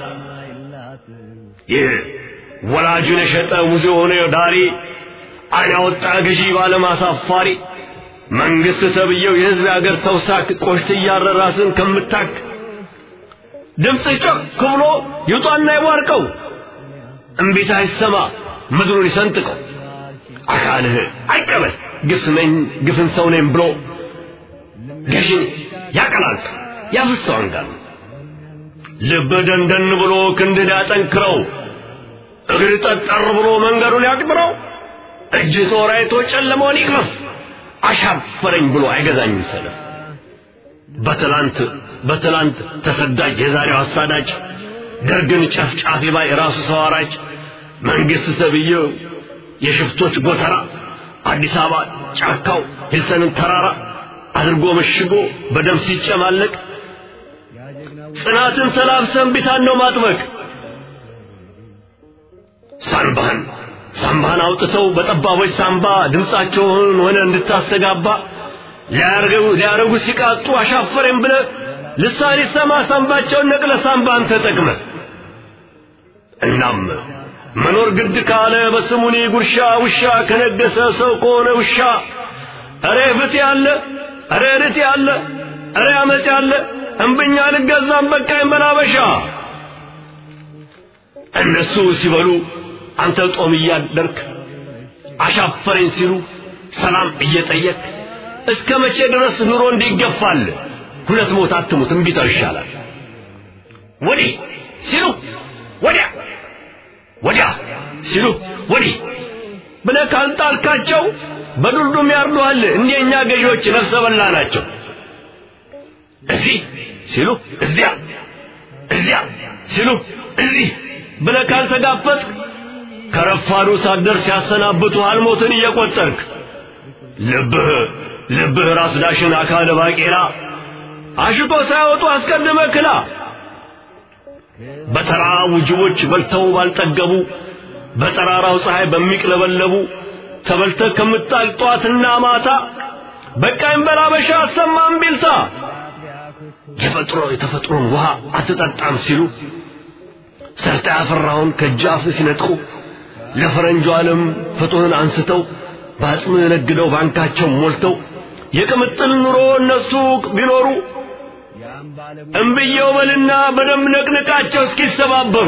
ይህ ወላጁን የሸጠ ሙዚ የሆነ ዳሪ አይን ያወጣ ገዢ ባለማሳፋሪ መንግስት ተብየው የህዝብ አገር ተውሳክ ቆሽት እያረ ራስን ከምታክ ድምፅ ጮክ ብሎ ይውጣና ይቧርቀው እምቢታ ይሰማ ምድሩን ይሰንጥቀው አካልህ አይቀበል ግፍ ነኝ ግፍን ሰው ነኝ ብሎ ገዥን ያቀላልቅ ያፍሰው አንጋል ልብ ደንደን ብሎ ክንድን ያጠንክረው እግር ጠጠር ብሎ መንገዱን ያቅጥረው እጅ ጦር አይቶ ጨለመውን ይቅመስ አሻፈረኝ ብሎ አይገዛኝም ሰለፍ በትላንት በትላንት ተሰዳጅ የዛሬው አሳዳጅ ደርግን ጨፍጫፊ ባይ ራሱ ሰው አራጅ መንግስት ሰብየው የሽፍቶች ጎተራ አዲስ አበባ ጫካው ሂልሰንን ተራራ አድርጎ መሽጎ በደም ሲጨማለቅ ጽናትን ተላብሰን ቢታን ነው ማጥበቅ ሳንባህን ሳምባህን አውጥተው በጠባቦች ሳምባ ድምፃቸውን ሆነ እንድታስተጋባ ሊያረጉ ሊያረጉ ሲቃጡ አሻፈረኝ ብለ ልሳን ይሰማ ሳምባቸውን ነቅለ ሳምባን ተጠቅመ እናም መኖር ግድ ካለ በስሙኒ ጉርሻ ውሻ ከነገሰ ሰው ከሆነ ውሻ እሬ ፍት ያለ እሬ ርት ያለ እሬ አመፅ ያለ እምብኛ ልገዛም በቃኝ በላበሻ እነሱ ሲበሉ አንተ ጦም እያደርክ አሻፈረኝ ሲሉ ሰላም እየጠየቅ እስከ መቼ ድረስ ኑሮ እንዲገፋል ሁለት ሞት አትሙት እምቢታው ይሻላል ወዲህ ሲሉ ወዲያ ወዲያ ሲሉ ወዲህ ብለህ ካልጣልካቸው በዱልዱም ያርዱሃል እንደኛ ገዢዎች ነፍሰ በላ ናቸው እዚህ ሲሉ እዚያ እዚያ ሲሉ እዚህ ብለህ ካልተጋፈጥክ ከረፋዱ ሳትደርስ ያሰናብቱ አልሞትን እየቆጠርክ ልብህ ልብህ ራስ ዳሽን አካለ ባቄላ አሽቶ ሳይወጡ አስቀድመ ክላ በተራ ውጅቦች በልተው ባልጠገቡ በጠራራው ፀሐይ በሚቅለበለቡ ተበልተ ከምጣል ጧትና ማታ በቃኝ በላበሻ አሰማም ቢልታ የፈጥሮ የተፈጥሮን ውሃ አትጠጣም ሲሉ ሰርታ ያፈራውን ከጃፍ ሲነጥቁ ለፈረንጁ ዓለም ፍጡርን አንስተው በአጽም ነግደው ባንካቸው ሞልተው የቅምጥል ኑሮ እነሱ ቢኖሩ እምብየው በልና በደም ነቅንቃቸው እስኪሰባበሩ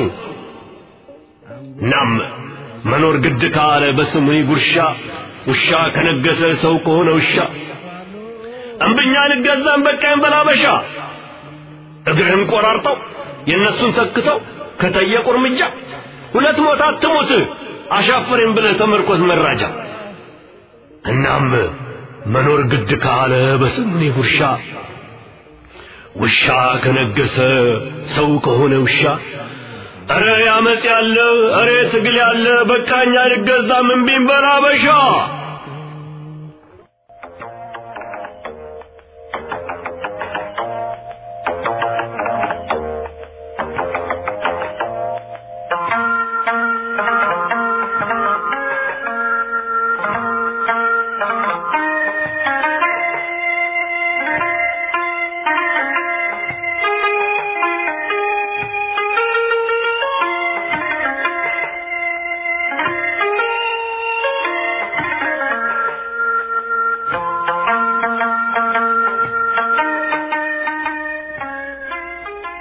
ናም መኖር ግድ ካለ በስሙኒ ጉርሻ ውሻ ከነገሰ ሰው ከሆነ ውሻ እምብኛ ልገዛም በቃኝ በላበሻ እግርህን ቆራርጠው የእነሱን ተክተው ከጠየቁ እርምጃ ሁለት ሞት አትሙት አሻፈሬን ብለህ ተመርኮዝ መራጃ እናም መኖር ግድ ካለ በስሙኒ ጉርሻ ውሻ ከነገሰ ሰው ከሆነ ውሻ እረ ያመፅ ያለ እረ ትግል ያለ በቃኛ ልገዛም እምቢም በላበሻ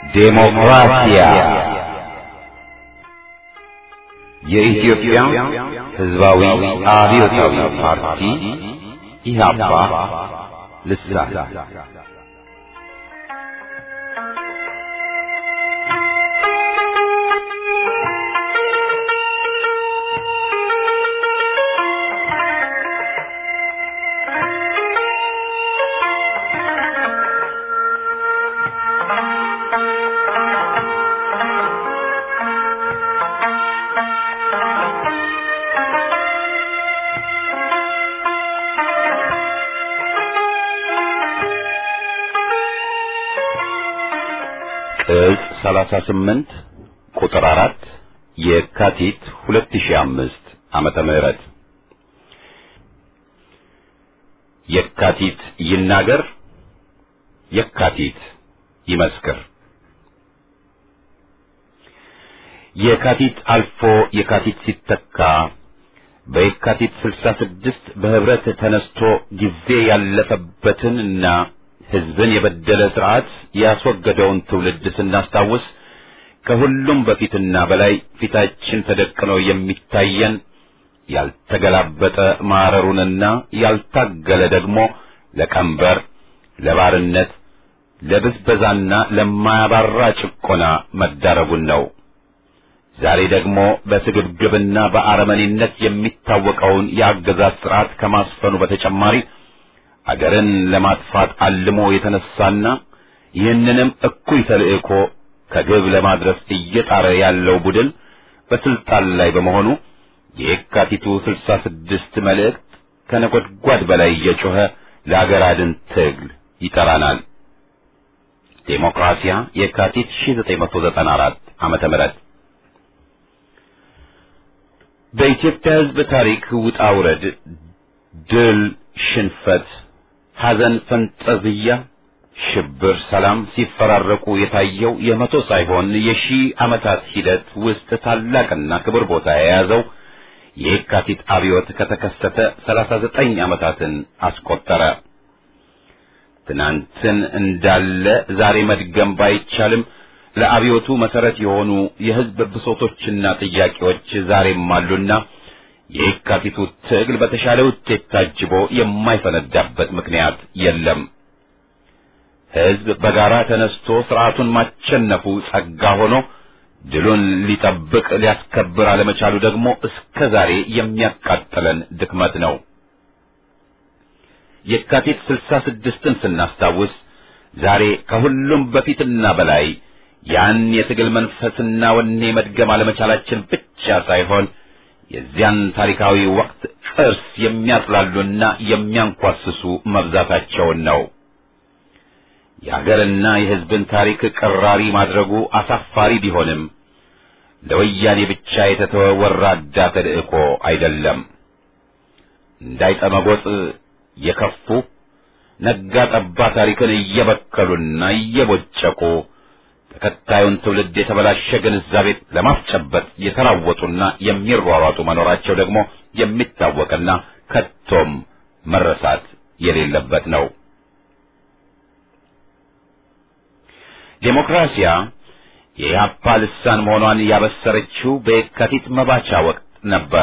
ዴሞክራሲያ የኢትዮጵያ ሕዝባዊ አብዮታዊ ፓርቲ ኢህአፓ ልሳን ቅጽ 38 ቁጥር 4 የካቲት 2005 ዓመተ ምህረት የካቲት ይናገር የካቲት ይመስክር የካቲት አልፎ የካቲት ሲተካ በየካቲት 66 በህብረት ተነስቶ ጊዜ ያለፈበትንና ህዝብን የበደለ ስርዓት ያስወገደውን ትውልድ ስናስታውስ ከሁሉም በፊትና በላይ ፊታችን ተደቅኖ የሚታየን ያልተገላበጠ ማረሩንና ያልታገለ ደግሞ ለቀንበር፣ ለባርነት፣ ለብዝበዛና ለማያባራ ጭቆና መዳረጉን ነው። ዛሬ ደግሞ በስግብግብና በአረመኔነት የሚታወቀውን የአገዛዝ ስርዓት ከማስፈኑ በተጨማሪ አገርን ለማጥፋት አልሞ የተነሳና ይህንንም እኩይ ተልእኮ ከግብ ለማድረስ እየጣረ ያለው ቡድን በስልጣን ላይ በመሆኑ የየካቲቱ ስልሳ ስድስት መልእክት ከነጎድጓድ በላይ እየጮኸ ለአገር አድን ትግል ይጠራናል። ዴሞክራሲያ የካቲት 1994 ዓመተ ምህረት በኢትዮጵያ ሕዝብ ታሪክ ውጣ ውረድ፣ ድል፣ ሽንፈት፣ ሐዘን፣ ፈንጠዝያ፣ ሽብር፣ ሰላም ሲፈራረቁ የታየው የመቶ ሳይሆን የሺህ ዓመታት ሂደት ውስጥ ታላቅና ክብር ቦታ የያዘው የየካቲት አብዮት ከተከሰተ ሰላሳ ዘጠኝ ዓመታትን አስቆጠረ። ትናንትን እንዳለ ዛሬ መድገም ባይቻልም ለአብዮቱ መሰረት የሆኑ የሕዝብ ብሶቶችና ጥያቄዎች ዛሬም አሉና የየካቲቱ ትግል በተሻለ ውጤት ታጅቦ የማይፈነዳበት ምክንያት የለም። ሕዝብ በጋራ ተነስቶ ስርዓቱን ማቸነፉ ጸጋ ሆኖ ድሉን ሊጠብቅ ሊያስከብር አለመቻሉ ደግሞ እስከ ዛሬ የሚያቃጥለን ድክመት ነው። የካቲት ስልሳ ስድስትን ስናስታውስ ዛሬ ከሁሉም በፊትና በላይ ያን የትግል መንፈስና ወኔ መድገም አለመቻላችን ብቻ ሳይሆን የዚያን ታሪካዊ ወቅት ቅርስ የሚያጥላሉና የሚያንኳስሱ መብዛታቸውን ነው። የሀገርና የሕዝብን ታሪክ ቅራሪ ማድረጉ አሳፋሪ ቢሆንም ለወያኔ ብቻ የተተወ ወራዳ ተልእኮ አይደለም። እንዳይጠመጎጥ የከፉ ነጋ ጠባ ታሪክን እየበከሉና እየቦጨቁ ተከታዩን ትውልድ የተበላሸ ግንዛቤ ለማስጨበጥ የተራወጡና የሚሯሯጡ መኖራቸው ደግሞ የሚታወቅና ከቶም መረሳት የሌለበት ነው። ዴሞክራሲያ የኢህአፓ ልሳን መሆኗን ያበሰረችው በየካቲት መባቻ ወቅት ነበር።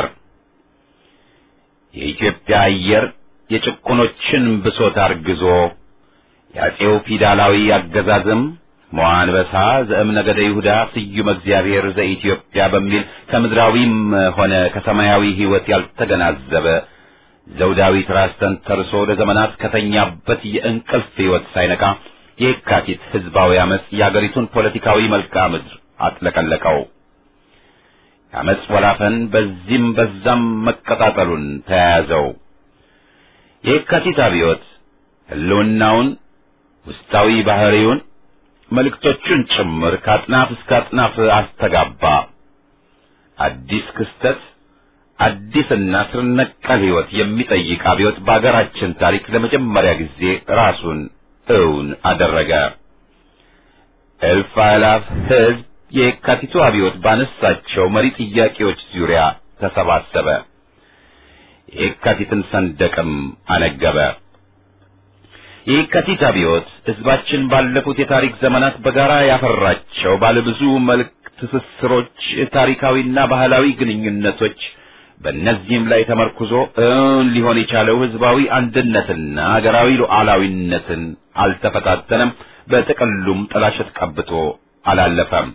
የኢትዮጵያ አየር የጭቁኖችን ብሶት አርግዞ የአፄው ፊውዳላዊ አገዛዝም መዋንበሳ ዘእም ነገደ ይሁዳ ስዩመ እግዚአብሔር ዘኢትዮጵያ በሚል ከምድራዊም ሆነ ከሰማያዊ ሕይወት ያልተገናዘበ ዘውዳዊ ትራስ ተንተርሶ ለዘመናት ከተኛበት የእንቅልፍ ሕይወት ሳይነቃ የካቲት ሕዝባዊ አመፅ የአገሪቱን ፖለቲካዊ መልክዓ ምድር አጥለቀለቀው። የአመፅ ወላፈን በዚህም በዛም መቀጣጠሉን ተያያዘው። የካቲት አብዮት ሕልውናውን ውስጣዊ ባህሪውን መልእክቶቹን ጭምር ከአጥናፍ እስከ አጥናፍ አስተጋባ። አዲስ ክስተት፣ አዲስና ስር ነቀል ሕይወት የሚጠይቅ አብዮት በአገራችን ታሪክ ለመጀመሪያ ጊዜ ራሱን እውን አደረገ። እልፍ አእላፍ ሕዝብ የካቲቱ አብዮት ባነሳቸው መሪ ጥያቄዎች ዙሪያ ተሰባሰበ። የካቲትን ሰንደቅም አነገበ። የካቲት አብዮት ሕዝባችን ባለፉት የታሪክ ዘመናት በጋራ ያፈራቸው ባለብዙ መልክ ትስስሮች፣ ታሪካዊና ባህላዊ ግንኙነቶች በእነዚህም ላይ ተመርኩዞ እውን ሊሆን የቻለው ሕዝባዊ አንድነትና አገራዊ ሉዓላዊነትን አልተፈታተነም። በጥቅሉም ጥላሸት ቀብቶ አላለፈም።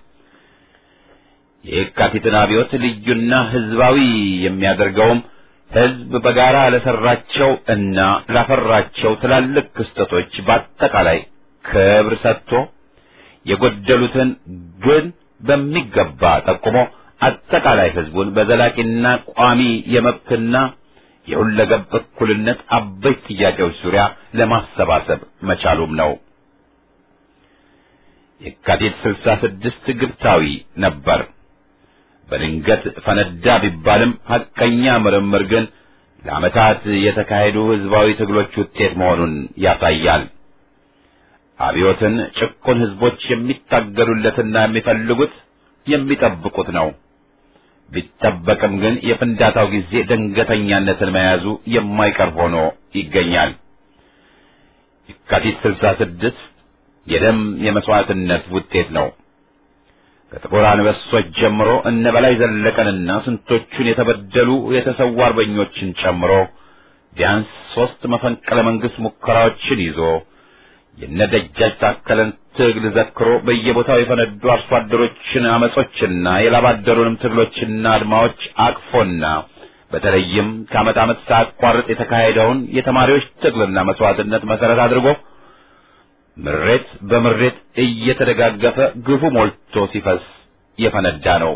የካቲትን አብዮት ልዩና ሕዝባዊ የሚያደርገውም ሕዝብ በጋራ ለሰራቸው እና ላፈራቸው ትላልቅ ክስተቶች በአጠቃላይ ክብር ሰጥቶ የጎደሉትን ግን በሚገባ ጠቁሞ አጠቃላይ ሕዝቡን በዘላቂና ቋሚ የመብትና የሁለገብ እኩልነት አበይት ጥያቄዎች ዙሪያ ለማሰባሰብ መቻሉም ነው። የካቲት ስልሳ ስድስት ግብታዊ ነበር። በድንገት ፈነዳ ቢባልም ሐቀኛ ምርምር ግን ለዓመታት የተካሄዱ ሕዝባዊ ትግሎች ውጤት መሆኑን ያሳያል። አብዮትን ጭቁን ሕዝቦች የሚታገሉለትና የሚፈልጉት የሚጠብቁት ነው። ቢጠበቅም ግን የፍንዳታው ጊዜ ድንገተኛነትን መያዙ የማይቀር ሆኖ ይገኛል። የካቲት ስልሳ ስድስት የደም የመስዋዕትነት ውጤት ነው። ከጥቁር አንበሶች ጀምሮ እነ በላይ ዘለቀንና ስንቶቹን የተበደሉ የተሰዉ አርበኞችን ጨምሮ ቢያንስ ሦስት መፈንቅለ መንግሥት ሙከራዎችን ይዞ የነደጃች ታከለን ትግል ዘክሮ በየቦታው የፈነዱ አርሶ አደሮችን አመጾችና የላባደሩንም ትግሎችና አድማዎች አቅፎና በተለይም ከዓመት ዓመት ሳያቋርጥ የተካሄደውን የተማሪዎች ትግልና መስዋዕትነት መሠረት አድርጎ ምሬት በምሬት እየተደጋገፈ ግፉ ሞልቶ ሲፈስ የፈነዳ ነው።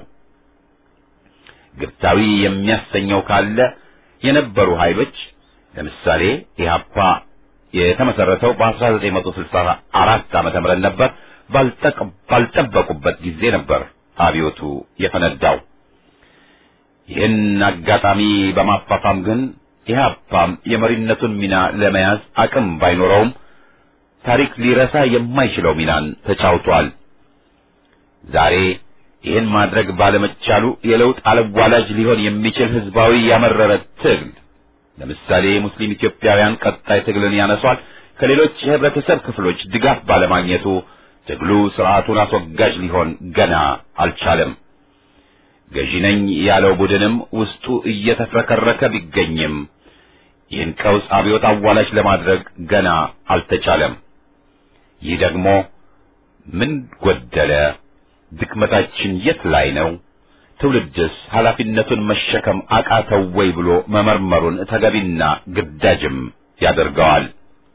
ግብታዊ የሚያሰኘው ካለ የነበሩ ኃይሎች ለምሳሌ ኢህአፓ የተመሰረተው በ1964 ዓመተ ምህረት ነበር። ባልጠበቁበት ጊዜ ነበር አብዮቱ የፈነዳው። ይህን አጋጣሚ በማፋፋም ግን ኢህአፓም የመሪነቱን ሚና ለመያዝ አቅም ባይኖረውም ታሪክ ሊረሳ የማይችለው ሚናን ተጫውቷል። ዛሬ ይህን ማድረግ ባለመቻሉ የለውጥ አለዋላጅ ሊሆን የሚችል ህዝባዊ ያመረረ ትግል ለምሳሌ የሙስሊም ኢትዮጵያውያን ቀጣይ ትግልን ያነሷል። ከሌሎች የህብረተሰብ ክፍሎች ድጋፍ ባለማግኘቱ ትግሉ ስርዓቱን አስወጋጅ ሊሆን ገና አልቻለም። ገዢ ነኝ ያለው ቡድንም ውስጡ እየተፍረከረከ ቢገኝም ይህን ቀውስ አብዮት አዋላጅ ለማድረግ ገና አልተቻለም። ይህ ደግሞ ምን ጎደለ? ድክመታችን የት ላይ ነው? ትውልድስ ኃላፊነቱን መሸከም አቃተው ወይ ብሎ መመርመሩን ተገቢና ግዳጅም ያደርገዋል።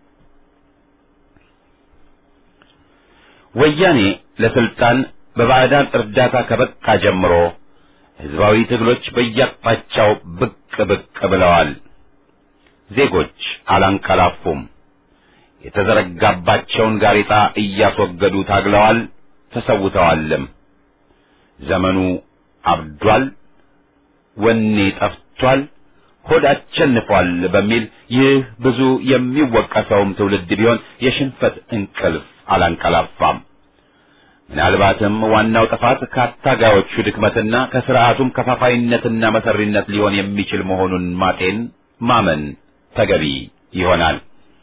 ወያኔ ለስልጣን በባዕዳን እርዳታ ከበቃ ጀምሮ ህዝባዊ ትግሎች በየአቅጣጫው ብቅ ብቅ ብለዋል። ዜጎች አላንቀላፉም። የተዘረጋባቸውን ጋሬጣ እያስወገዱ ታግለዋል፣ ተሰውተዋልም። ዘመኑ አብዷል፣ ወኔ ጠፍቷል፣ ሆድ አቸንፏል በሚል ይህ ብዙ የሚወቀሰውም ትውልድ ቢሆን የሽንፈት እንቅልፍ አላንቀላፋም። ምናልባትም ዋናው ጥፋት ከአታጋዮቹ ድክመትና ከስርዓቱም ከፋፋይነትና መሰሪነት ሊሆን የሚችል መሆኑን ማጤን ማመን ተገቢ ይሆናል።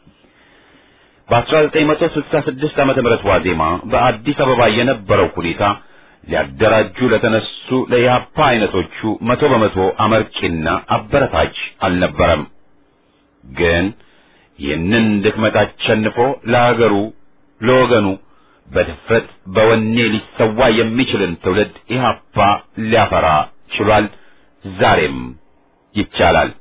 በ1966 ዓመተ ምህረት ዋዜማ በአዲስ አበባ የነበረው ሁኔታ ሊያደራጁ ለተነሱ ለኢህአፓ አይነቶቹ መቶ በመቶ አመርቂና አበረታች አልነበረም። ግን ይህንን ድክመት አሸንፎ ለአገሩ ለወገኑ በድፍረት በወኔ ሊሰዋ የሚችልን ትውልድ ኢህአፓ ሊያፈራ ችሏል። ዛሬም ይቻላል።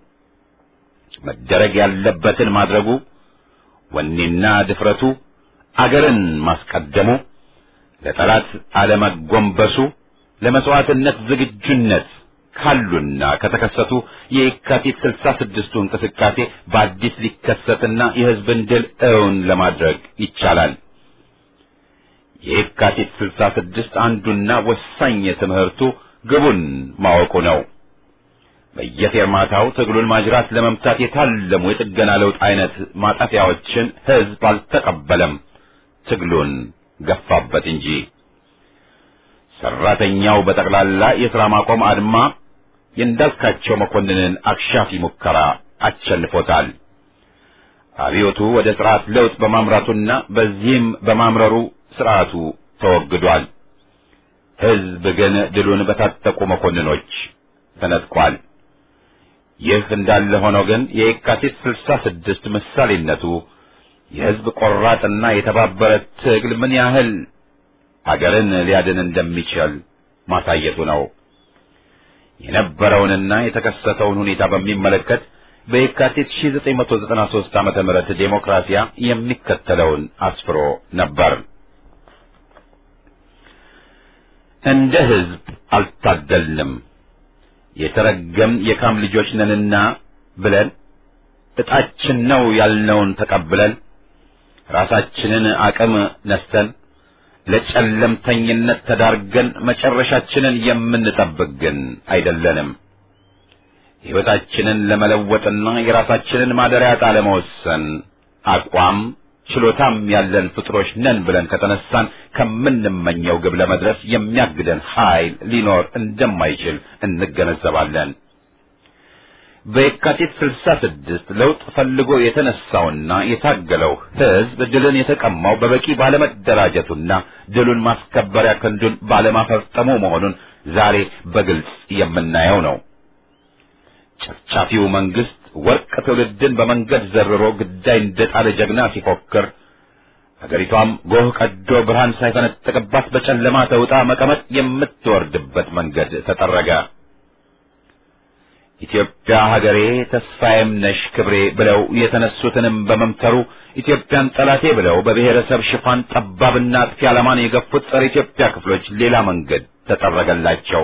መደረግ ያለበትን ማድረጉ፣ ወኔና ድፍረቱ፣ አገርን ማስቀደሙ፣ ለጠላት አለመጎንበሱ፣ ለመስዋዕትነት ዝግጁነት ካሉና ከተከሰቱ የየካቲት ስልሳ ስድስቱ እንቅስቃሴ በአዲስ ሊከሰትና የሕዝብን ድል እውን ለማድረግ ይቻላል። የየካቲት ስልሳ ስድስት አንዱና ወሳኝ ትምህርቱ ግቡን ማወቁ ነው። በየፌርማታው ትግሉን ማጅራት ለመምታት የታለሙ የጥገና ለውጥ አይነት ማጠፊያዎችን ሕዝብ አልተቀበለም፣ ትግሉን ገፋበት እንጂ። ሰራተኛው በጠቅላላ የሥራ ማቆም አድማ የእንዳልካቸው መኮንንን አክሻፊ ሙከራ አሸንፎታል። አብዮቱ ወደ ስርዓት ለውጥ በማምራቱና በዚህም በማምረሩ ስርዓቱ ተወግዷል። ሕዝብ ግን ድሉን በታጠቁ መኮንኖች ተነጥቋል። ይህ እንዳለ ሆኖ ግን የየካቲት ስልሳ ስድስት ምሳሌነቱ የሕዝብ ቆራጥና የተባበረ ትግል ምን ያህል አገርን ሊያድን እንደሚችል ማሳየቱ ነው። የነበረውንና የተከሰተውን ሁኔታ በሚመለከት በየካቲት 1993 ዓመተ ምህረት ዴሞክራሲያ የሚከተለውን አስፍሮ ነበር። እንደ ሕዝብ አልታደልንም የተረገም የካም ልጆች ነንና ብለን ዕጣችን ነው ያልነውን ተቀብለን ራሳችንን አቅም ነስተን ለጨለምተኝነት ተዳርገን መጨረሻችንን የምንጠብቅ ግን አይደለንም። ሕይወታችንን ለመለወጥና የራሳችንን ማደሪያ ዕጣ ለመወሰን አቋም ችሎታም ያለን ፍጥሮች ነን ብለን ከተነሳን ከምንመኘው ግብ ለመድረስ የሚያግደን ኃይል ሊኖር እንደማይችል እንገነዘባለን። በየካቲት ስልሳ ስድስት ለውጥ ፈልጎ የተነሳውና የታገለው ሕዝብ ድልን የተቀማው በበቂ ባለመደራጀቱና ድሉን ማስከበሪያ ክንዱን ባለማፈርጠሙ መሆኑን ዛሬ በግልጽ የምናየው ነው። ጨፍጫፊው መንግስት ወርቅ ትውልድን በመንገድ ዘርሮ ግዳይ እንደጣለ ጀግና ሲፎክር አገሪቷም ጎህ ቀዶ ብርሃን ሳይፈነጥቅባት በጨለማ ተውጣ መቀመጥ የምትወርድበት መንገድ ተጠረገ። ኢትዮጵያ ሀገሬ ተስፋዬም ነሽ ክብሬ ብለው የተነሱትንም በመምተሩ ኢትዮጵያን ጠላቴ ብለው በብሔረሰብ ሽፋን ጠባብና አጥፊ ዓላማን የገፉት ጸረ ኢትዮጵያ ክፍሎች ሌላ መንገድ ተጠረገላቸው።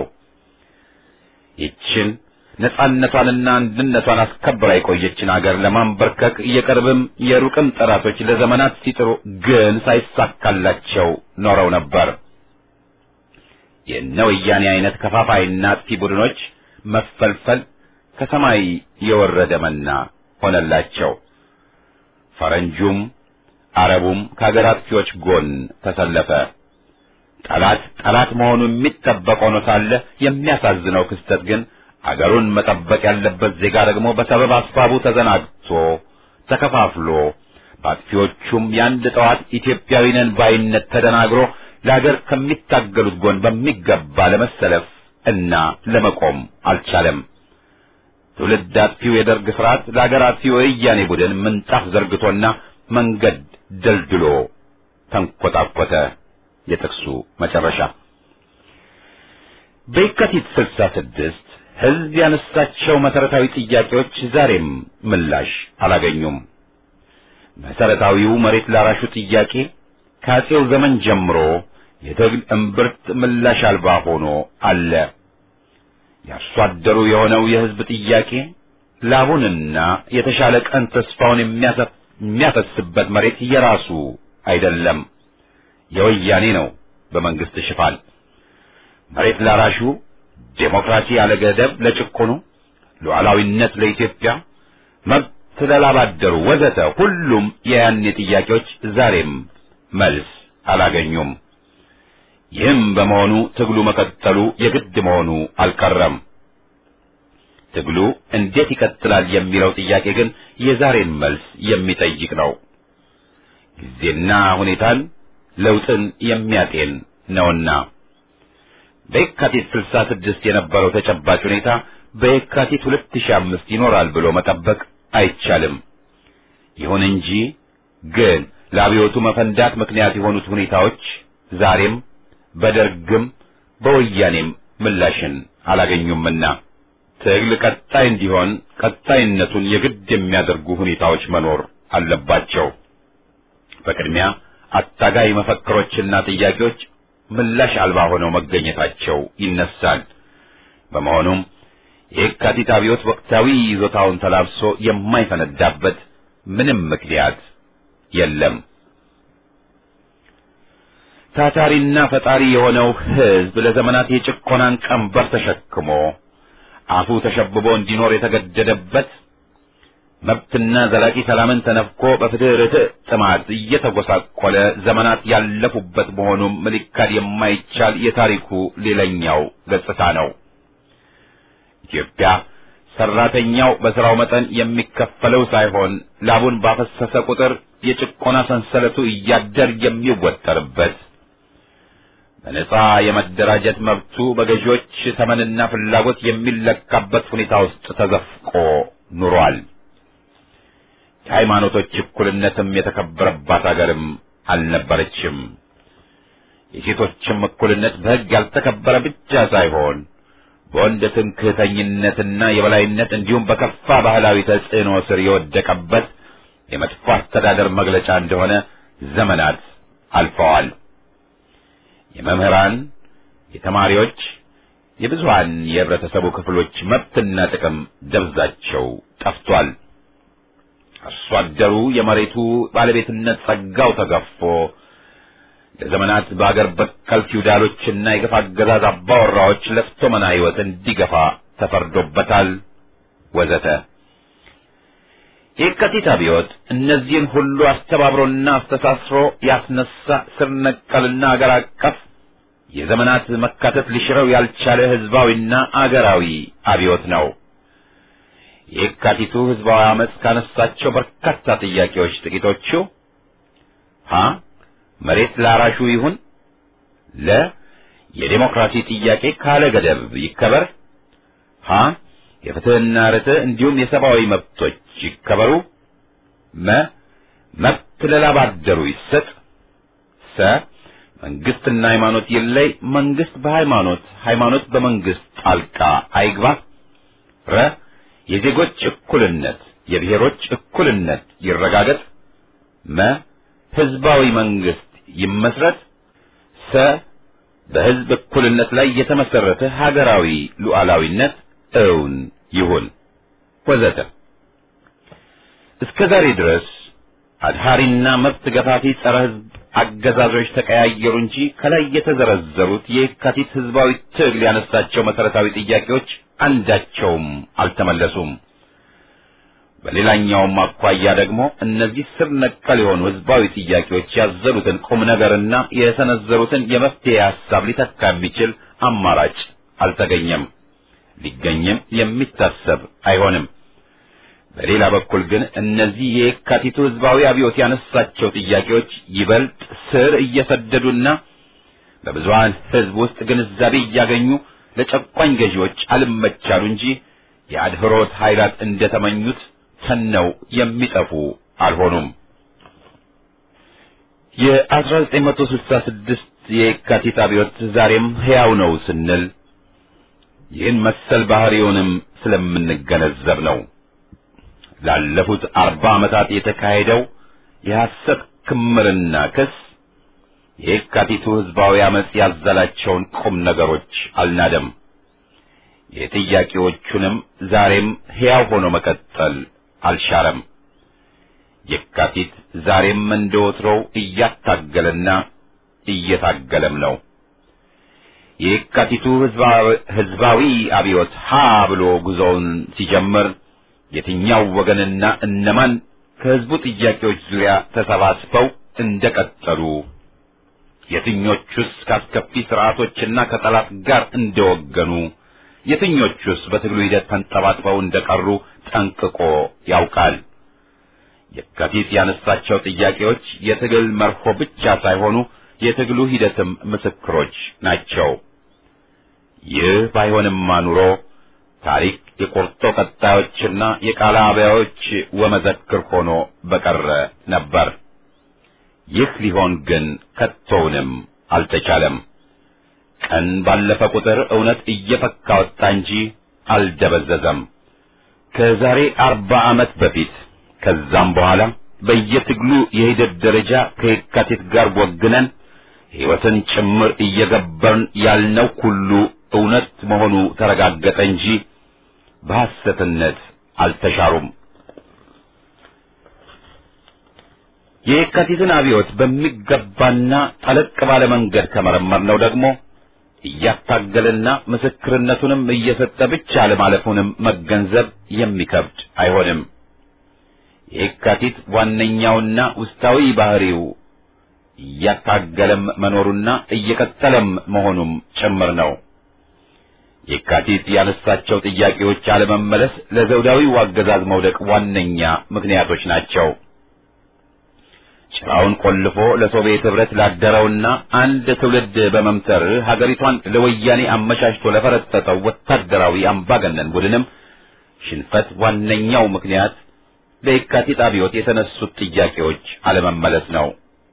ይችን ነጻነቷንና አንድነቷን አስከብራ የቆየችን አገር ለማንበርከክ የቅርብም የሩቅም ጠላቶች ለዘመናት ሲጥሩ ግን ሳይሳካላቸው ኖረው ነበር። የእነ ወያኔ አይነት ከፋፋይና አጥፊ ቡድኖች መፈልፈል ከሰማይ የወረደ መና ሆነላቸው። ፈረንጁም አረቡም ከአገር አጥፊዎች ጎን ተሰለፈ። ጠላት ጠላት መሆኑ የሚጠበቅ ሆኖ ሳለ የሚያሳዝነው ክስተት ግን አገሩን መጠበቅ ያለበት ዜጋ ደግሞ በሰበብ አስባቡ ተዘናግቶ ተከፋፍሎ በአጥፊዎቹም የአንድ ጠዋት ኢትዮጵያዊ ነን ባይነት ተደናግሮ ለአገር ከሚታገሉት ጎን በሚገባ ለመሰለፍ እና ለመቆም አልቻለም። ትውልድ አጥፊው የደርግ ስርዓት ለአገር አጥፊው የወያኔ ቡድን ምንጣፍ ዘርግቶና መንገድ ደልድሎ ተንኰታኰተ። የጥቅሱ መጨረሻ በየካቲት ስልሳ ስድስት ሕዝብ ያነሳቸው መሰረታዊ ጥያቄዎች ዛሬም ምላሽ አላገኙም። መሰረታዊው መሬት ላራሹ ጥያቄ ከአፄው ዘመን ጀምሮ የትግል እምብርት ምላሽ አልባ ሆኖ አለ። የአርሶ አደሩ የሆነው የሕዝብ ጥያቄ ላቡንና የተሻለ ቀን ተስፋውን የሚያፈስበት መሬት የራሱ አይደለም፣ የወያኔ ነው። በመንግስት ሽፋን መሬት ላራሹ ዴሞክራሲ ያለ ገደብ ለጭቆኑ፣ ሉዓላዊነት ለኢትዮጵያ፣ መብት ለላባደሩ ወዘተ ሁሉም የያኔ ጥያቄዎች ዛሬም መልስ አላገኙም። ይህም በመሆኑ ትግሉ መቀጠሉ የግድ መሆኑ አልቀረም። ትግሉ እንዴት ይቀጥላል የሚለው ጥያቄ ግን የዛሬን መልስ የሚጠይቅ ነው። ጊዜና ሁኔታን ለውጥን የሚያጤን ነውና በየካቲት 66 የነበረው ተጨባጭ ሁኔታ በየካቲት 2005 ይኖራል ብሎ መጠበቅ አይቻልም። ይሁን እንጂ ግን ለአብዮቱ መፈንዳት ምክንያት የሆኑት ሁኔታዎች ዛሬም በደርግም በወያኔም ምላሽን አላገኙምና ትግል ቀጣይ እንዲሆን ቀጣይነቱን የግድ የሚያደርጉ ሁኔታዎች መኖር አለባቸው። በቅድሚያ አታጋይ መፈክሮችና ጥያቄዎች ምላሽ አልባ ሆነው መገኘታቸው ይነሳል። በመሆኑም የየካቲት አብዮት ወቅታዊ ይዞታውን ተላብሶ የማይፈነዳበት ምንም ምክንያት የለም። ታታሪና ፈጣሪ የሆነው ሕዝብ ለዘመናት የጭቆናን ቀንበር ተሸክሞ አፉ ተሸብቦ እንዲኖር የተገደደበት መብትና ዘላቂ ሰላምን ተነፍቆ በፍትህ ርትዕ ጥማት እየተጎሳቆለ ዘመናት ያለፉበት መሆኑም ሊካድ የማይቻል የታሪኩ ሌላኛው ገጽታ ነው። ኢትዮጵያ ሰራተኛው በስራው መጠን የሚከፈለው ሳይሆን ላቡን ባፈሰሰ ቁጥር የጭቆና ሰንሰለቱ እያደር የሚወጠርበት በነጻ የመደራጀት መብቱ በገዢዎች ተመንና ፍላጎት የሚለካበት ሁኔታ ውስጥ ተዘፍቆ ኑሯል። የሃይማኖቶች እኩልነትም የተከበረባት አገርም አልነበረችም። የሴቶችም እኩልነት በሕግ ያልተከበረ ብቻ ሳይሆን በወንድ ትምክህተኝነትና የበላይነት እንዲሁም በከፋ ባህላዊ ተጽዕኖ ስር የወደቀበት የመጥፎ አስተዳደር መግለጫ እንደሆነ ዘመናት አልፈዋል። የመምህራን፣ የተማሪዎች፣ የብዙሃን የህብረተሰቡ ክፍሎች መብትና ጥቅም ደብዛቸው ጠፍቷል። አርሶ አደሩ የመሬቱ ባለቤትነት ጸጋው ተገፎ ለዘመናት በአገር በቀል ፊውዳሎችና የግፍ አገዛዝ አባወራዎች ለፍቶ መና ሕይወት እንዲገፋ ተፈርዶበታል፣ ወዘተ። የካቲት አብዮት እነዚህን ሁሉ አስተባብሮና አስተሳስሮ ያስነሳ ስር ነቀልና አገር አቀፍ የዘመናት መካተት ሊሽረው ያልቻለ ህዝባዊና አገራዊ አብዮት ነው። የካቲቱ ህዝባዊ አመፅ ካነሳቸው በርካታ ጥያቄዎች ጥቂቶቹ ሀ መሬት ላራሹ ይሁን፣ ለ የዴሞክራሲ ጥያቄ ካለ ገደብ ይከበር፣ ሀ የፍትህና ርትዕ እንዲሁም የሰብአዊ መብቶች ይከበሩ፣ መ መብት ለላብ አደሩ ይሰጥ፣ ሰ መንግስትና ሃይማኖት ይለይ፣ መንግስት በሃይማኖት ሃይማኖት በመንግስት ጣልቃ አይግባ፣ ረ የዜጎች እኩልነት የብሔሮች እኩልነት ይረጋገጥ፣ መ ህዝባዊ መንግስት ይመስረት፣ ሰ በህዝብ እኩልነት ላይ የተመሰረተ ሀገራዊ ሉዓላዊነት እውን ይሁን ወዘተ። እስከ ዛሬ ድረስ አድሃሪና መብት ገፋፊ ጸረ ህዝብ አገዛዞች ተቀያየሩ እንጂ ከላይ የተዘረዘሩት የካቲት ህዝባዊ ትግል ያነሳቸው መሰረታዊ ጥያቄዎች አንዳቸውም አልተመለሱም። በሌላኛውም አኳያ ደግሞ እነዚህ ስር ነቀል የሆኑ ህዝባዊ ጥያቄዎች ያዘሉትን ቁም ነገርና የሰነዘሩትን የመፍትሄ ሐሳብ ሊተካ የሚችል አማራጭ አልተገኘም፣ ሊገኝም የሚታሰብ አይሆንም። በሌላ በኩል ግን እነዚህ የየካቲቱ ህዝባዊ አብዮት ያነሳቸው ጥያቄዎች ይበልጥ ስር እየሰደዱና በብዙሃን ህዝብ ውስጥ ግንዛቤ እያገኙ ለጨቋኝ ገዢዎች አልመቻሉ እንጂ የአድህሮት ኃይላት እንደተመኙት ተነው የሚጠፉ አልሆኑም። የ1966 የየካቲት አብዮት ዛሬም ሕያው ነው ስንል ይህን መሰል ባህሪውንም ስለምንገነዘብ ነው። ላለፉት አርባ ዓመታት የተካሄደው የሐሰት ክምርና ክስ የየካቲቱ ህዝባዊ አመፅ ያዘላቸውን ቁም ነገሮች አልናደም። የጥያቄዎቹንም ዛሬም ሕያው ሆኖ መቀጠል አልሻረም። የካቲት ዛሬም እንደ ወትሮው እያታገለና እየታገለም ነው። የየካቲቱ ህዝባዊ አብዮት ሀ ብሎ ጉዞውን ሲጀምር የትኛው ወገንና እነማን ከህዝቡ ጥያቄዎች ዙሪያ ተሰባስበው እንደቀጠሉ የትኞቹስ ከአስከፊ ስርዓቶችና ከጠላት ጋር እንደወገኑ የትኞቹስ በትግሉ ሂደት ተንጠባጥበው እንደቀሩ ጠንቅቆ ያውቃል። የካቲት ያነሳቸው ጥያቄዎች የትግል መርሆ ብቻ ሳይሆኑ የትግሉ ሂደትም ምስክሮች ናቸው። ይህ ባይሆንማ ኑሮ ታሪክ የቆርጦ ቀጣዮችና የቃለ አብያዎች ወመዘክር ሆኖ በቀረ ነበር። ይህ ሊሆን ግን ከቶውንም አልተቻለም። ቀን ባለፈ ቁጥር እውነት እየፈካ ወጣ እንጂ አልደበዘዘም። ከዛሬ አርባ ዓመት በፊት ከዛም በኋላ በየትግሉ የሂደት ደረጃ ከየካቲት ጋር ወግነን ሕይወትን ጭምር እየገበርን ያልነው ሁሉ እውነት መሆኑ ተረጋገጠ እንጂ በሐሰትነት አልተሻሩም። የየካቲትን አብዮት በሚገባና ጠለቅ ባለ መንገድ ከመረመርነው ደግሞ እያታገለና ምስክርነቱንም እየሰጠ ብቻ ለማለፉንም መገንዘብ የሚከብድ አይሆንም። የየካቲት ዋነኛውና ውስጣዊ ባህሪው እያታገለም መኖሩና እየቀጠለም መሆኑም ጭምር ነው። የካቲት ያነሳቸው ጥያቄዎች አለመመለስ ለዘውዳዊው አገዛዝ መውደቅ ዋነኛ ምክንያቶች ናቸው። ጭራውን ቆልፎ ለሶቪየት ኅብረት ላደረውና አንድ ትውልድ በመምተር ሀገሪቷን ለወያኔ አመቻችቶ ለፈረጠጠው ወታደራዊ አምባገነን ቡድንም ሽንፈት ዋነኛው ምክንያት በየካቲት አብዮት የተነሱት ጥያቄዎች አለመመለስ ነው።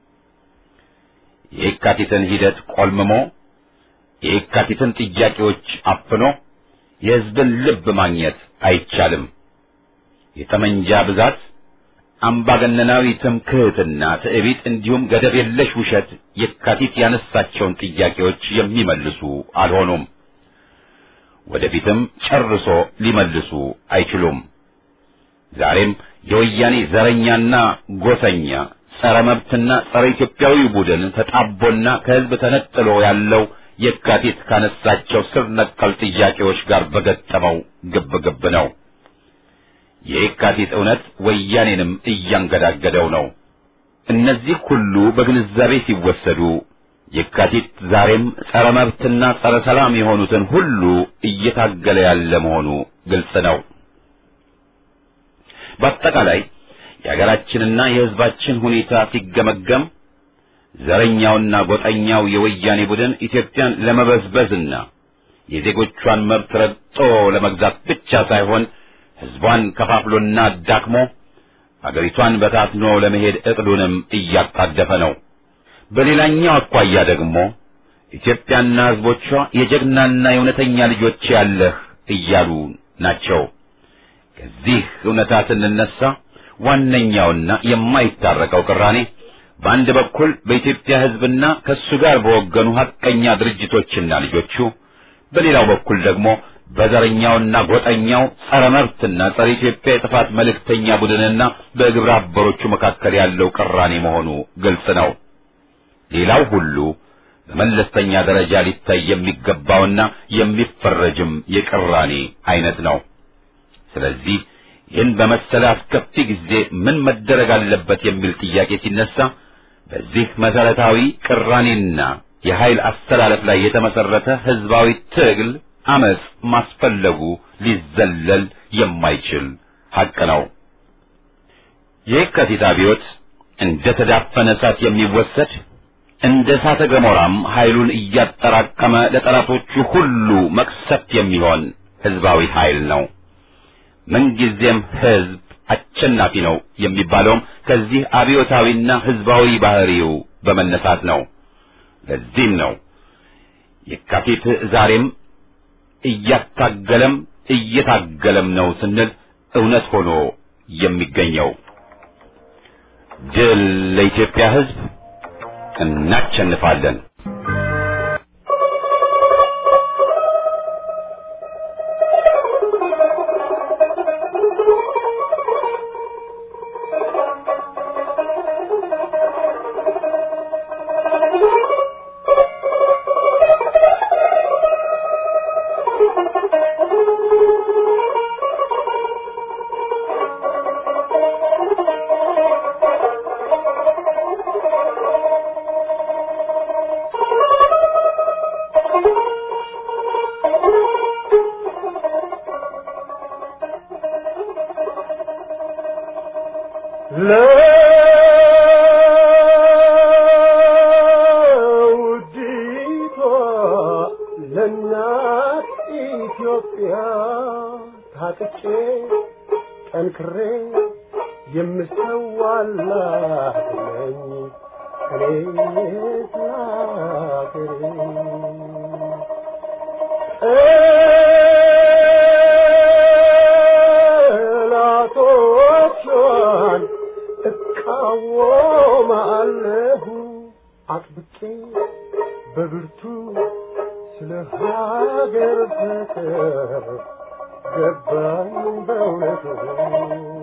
የየካቲትን ሂደት ቆልምሞ የየካቲትን ጥያቄዎች አፍኖ የሕዝብን ልብ ማግኘት አይቻልም። የጠመንጃ ብዛት፣ አምባገነናዊ ትምክህትና ትዕቢት እንዲሁም ገደብ የለሽ ውሸት የካቲት ያነሳቸውን ጥያቄዎች የሚመልሱ አልሆኑም። ወደፊትም ጨርሶ ሊመልሱ አይችሉም። ዛሬም የወያኔ ዘረኛና ጎሰኛ ጸረ መብትና ጸረ ኢትዮጵያዊ ቡድን ተጣቦና ከሕዝብ ተነጥሎ ያለው የካቲት ካነሳቸው ስር ነቀል ጥያቄዎች ጋር በገጠመው ግብግብ ነው። የየካቲት እውነት ወያኔንም እያንገዳገደው ነው። እነዚህ ሁሉ በግንዛቤ ሲወሰዱ የካቲት ዛሬም ጸረ መብትና ጸረ ሰላም የሆኑትን ሁሉ እየታገለ ያለ መሆኑ ግልጽ ነው። በአጠቃላይ የሀገራችንና የሕዝባችን ሁኔታ ሲገመገም ዘረኛውና ጎጠኛው የወያኔ ቡድን ኢትዮጵያን ለመበዝበዝና የዜጎቿን መብት ረግጦ ለመግዛት ብቻ ሳይሆን ሕዝቧን ከፋፍሎና ዳክሞ አገሪቷን በታትኖ ለመሄድ ዕቅዱንም እያጣደፈ ነው። በሌላኛው አኳያ ደግሞ ኢትዮጵያና ሕዝቦቿ የጀግናና የእውነተኛ ልጆች ያለህ እያሉ ናቸው። ከዚህ እውነታ ስንነሳ ዋነኛውና የማይታረቀው ቅራኔ በአንድ በኩል በኢትዮጵያ ሕዝብና ከእሱ ጋር በወገኑ ሐቀኛ ድርጅቶችና ልጆቹ፣ በሌላው በኩል ደግሞ በዘረኛውና ጎጠኛው ጸረ መብትና ጸረ ኢትዮጵያ የጥፋት መልእክተኛ ቡድንና በግብረ አበሮቹ መካከል ያለው ቅራኔ መሆኑ ግልጽ ነው። ሌላው ሁሉ በመለስተኛ ደረጃ ሊታይ የሚገባውና የሚፈረጅም የቅራኔ አይነት ነው። ስለዚህ ይህን በመሰለ አስከፊ ጊዜ ምን መደረግ አለበት የሚል ጥያቄ ሲነሳ በዚህ መሰረታዊ ቅራኔና የኃይል አስተላለፍ ላይ የተመሰረተ ህዝባዊ ትግል አመጽ ማስፈለጉ ሊዘለል የማይችል ሐቅ ነው። የየካቲት አብዮት እንደ ተዳፈነ እሳት የሚወሰድ እንደ እሳተ ገሞራም ኃይሉን እያጠራቀመ ለጠላቶቹ ሁሉ መቅሰፍት የሚሆን ህዝባዊ ኃይል ነው። ምንጊዜም ህዝብ አሸናፊ ነው የሚባለውም ከዚህ አብዮታዊና ህዝባዊ ባህሪው በመነሳት ነው። ለዚህም ነው የካቲት ዛሬም እያታገለም እየታገለም ነው ስንል እውነት ሆኖ የሚገኘው። ድል ለኢትዮጵያ ህዝብ! እናሸንፋለን! ለውዲቷ ለእናት ኢትዮጵያ ታጥቄ ጠንክሬ የምሰዋላት ነኝ እኔ ስላገሬ ጠላቶቿን እቃወማለሁ አጥብቄ በብርቱ ስለ ሀገር ፍቅር ገባኝ በእውነቱ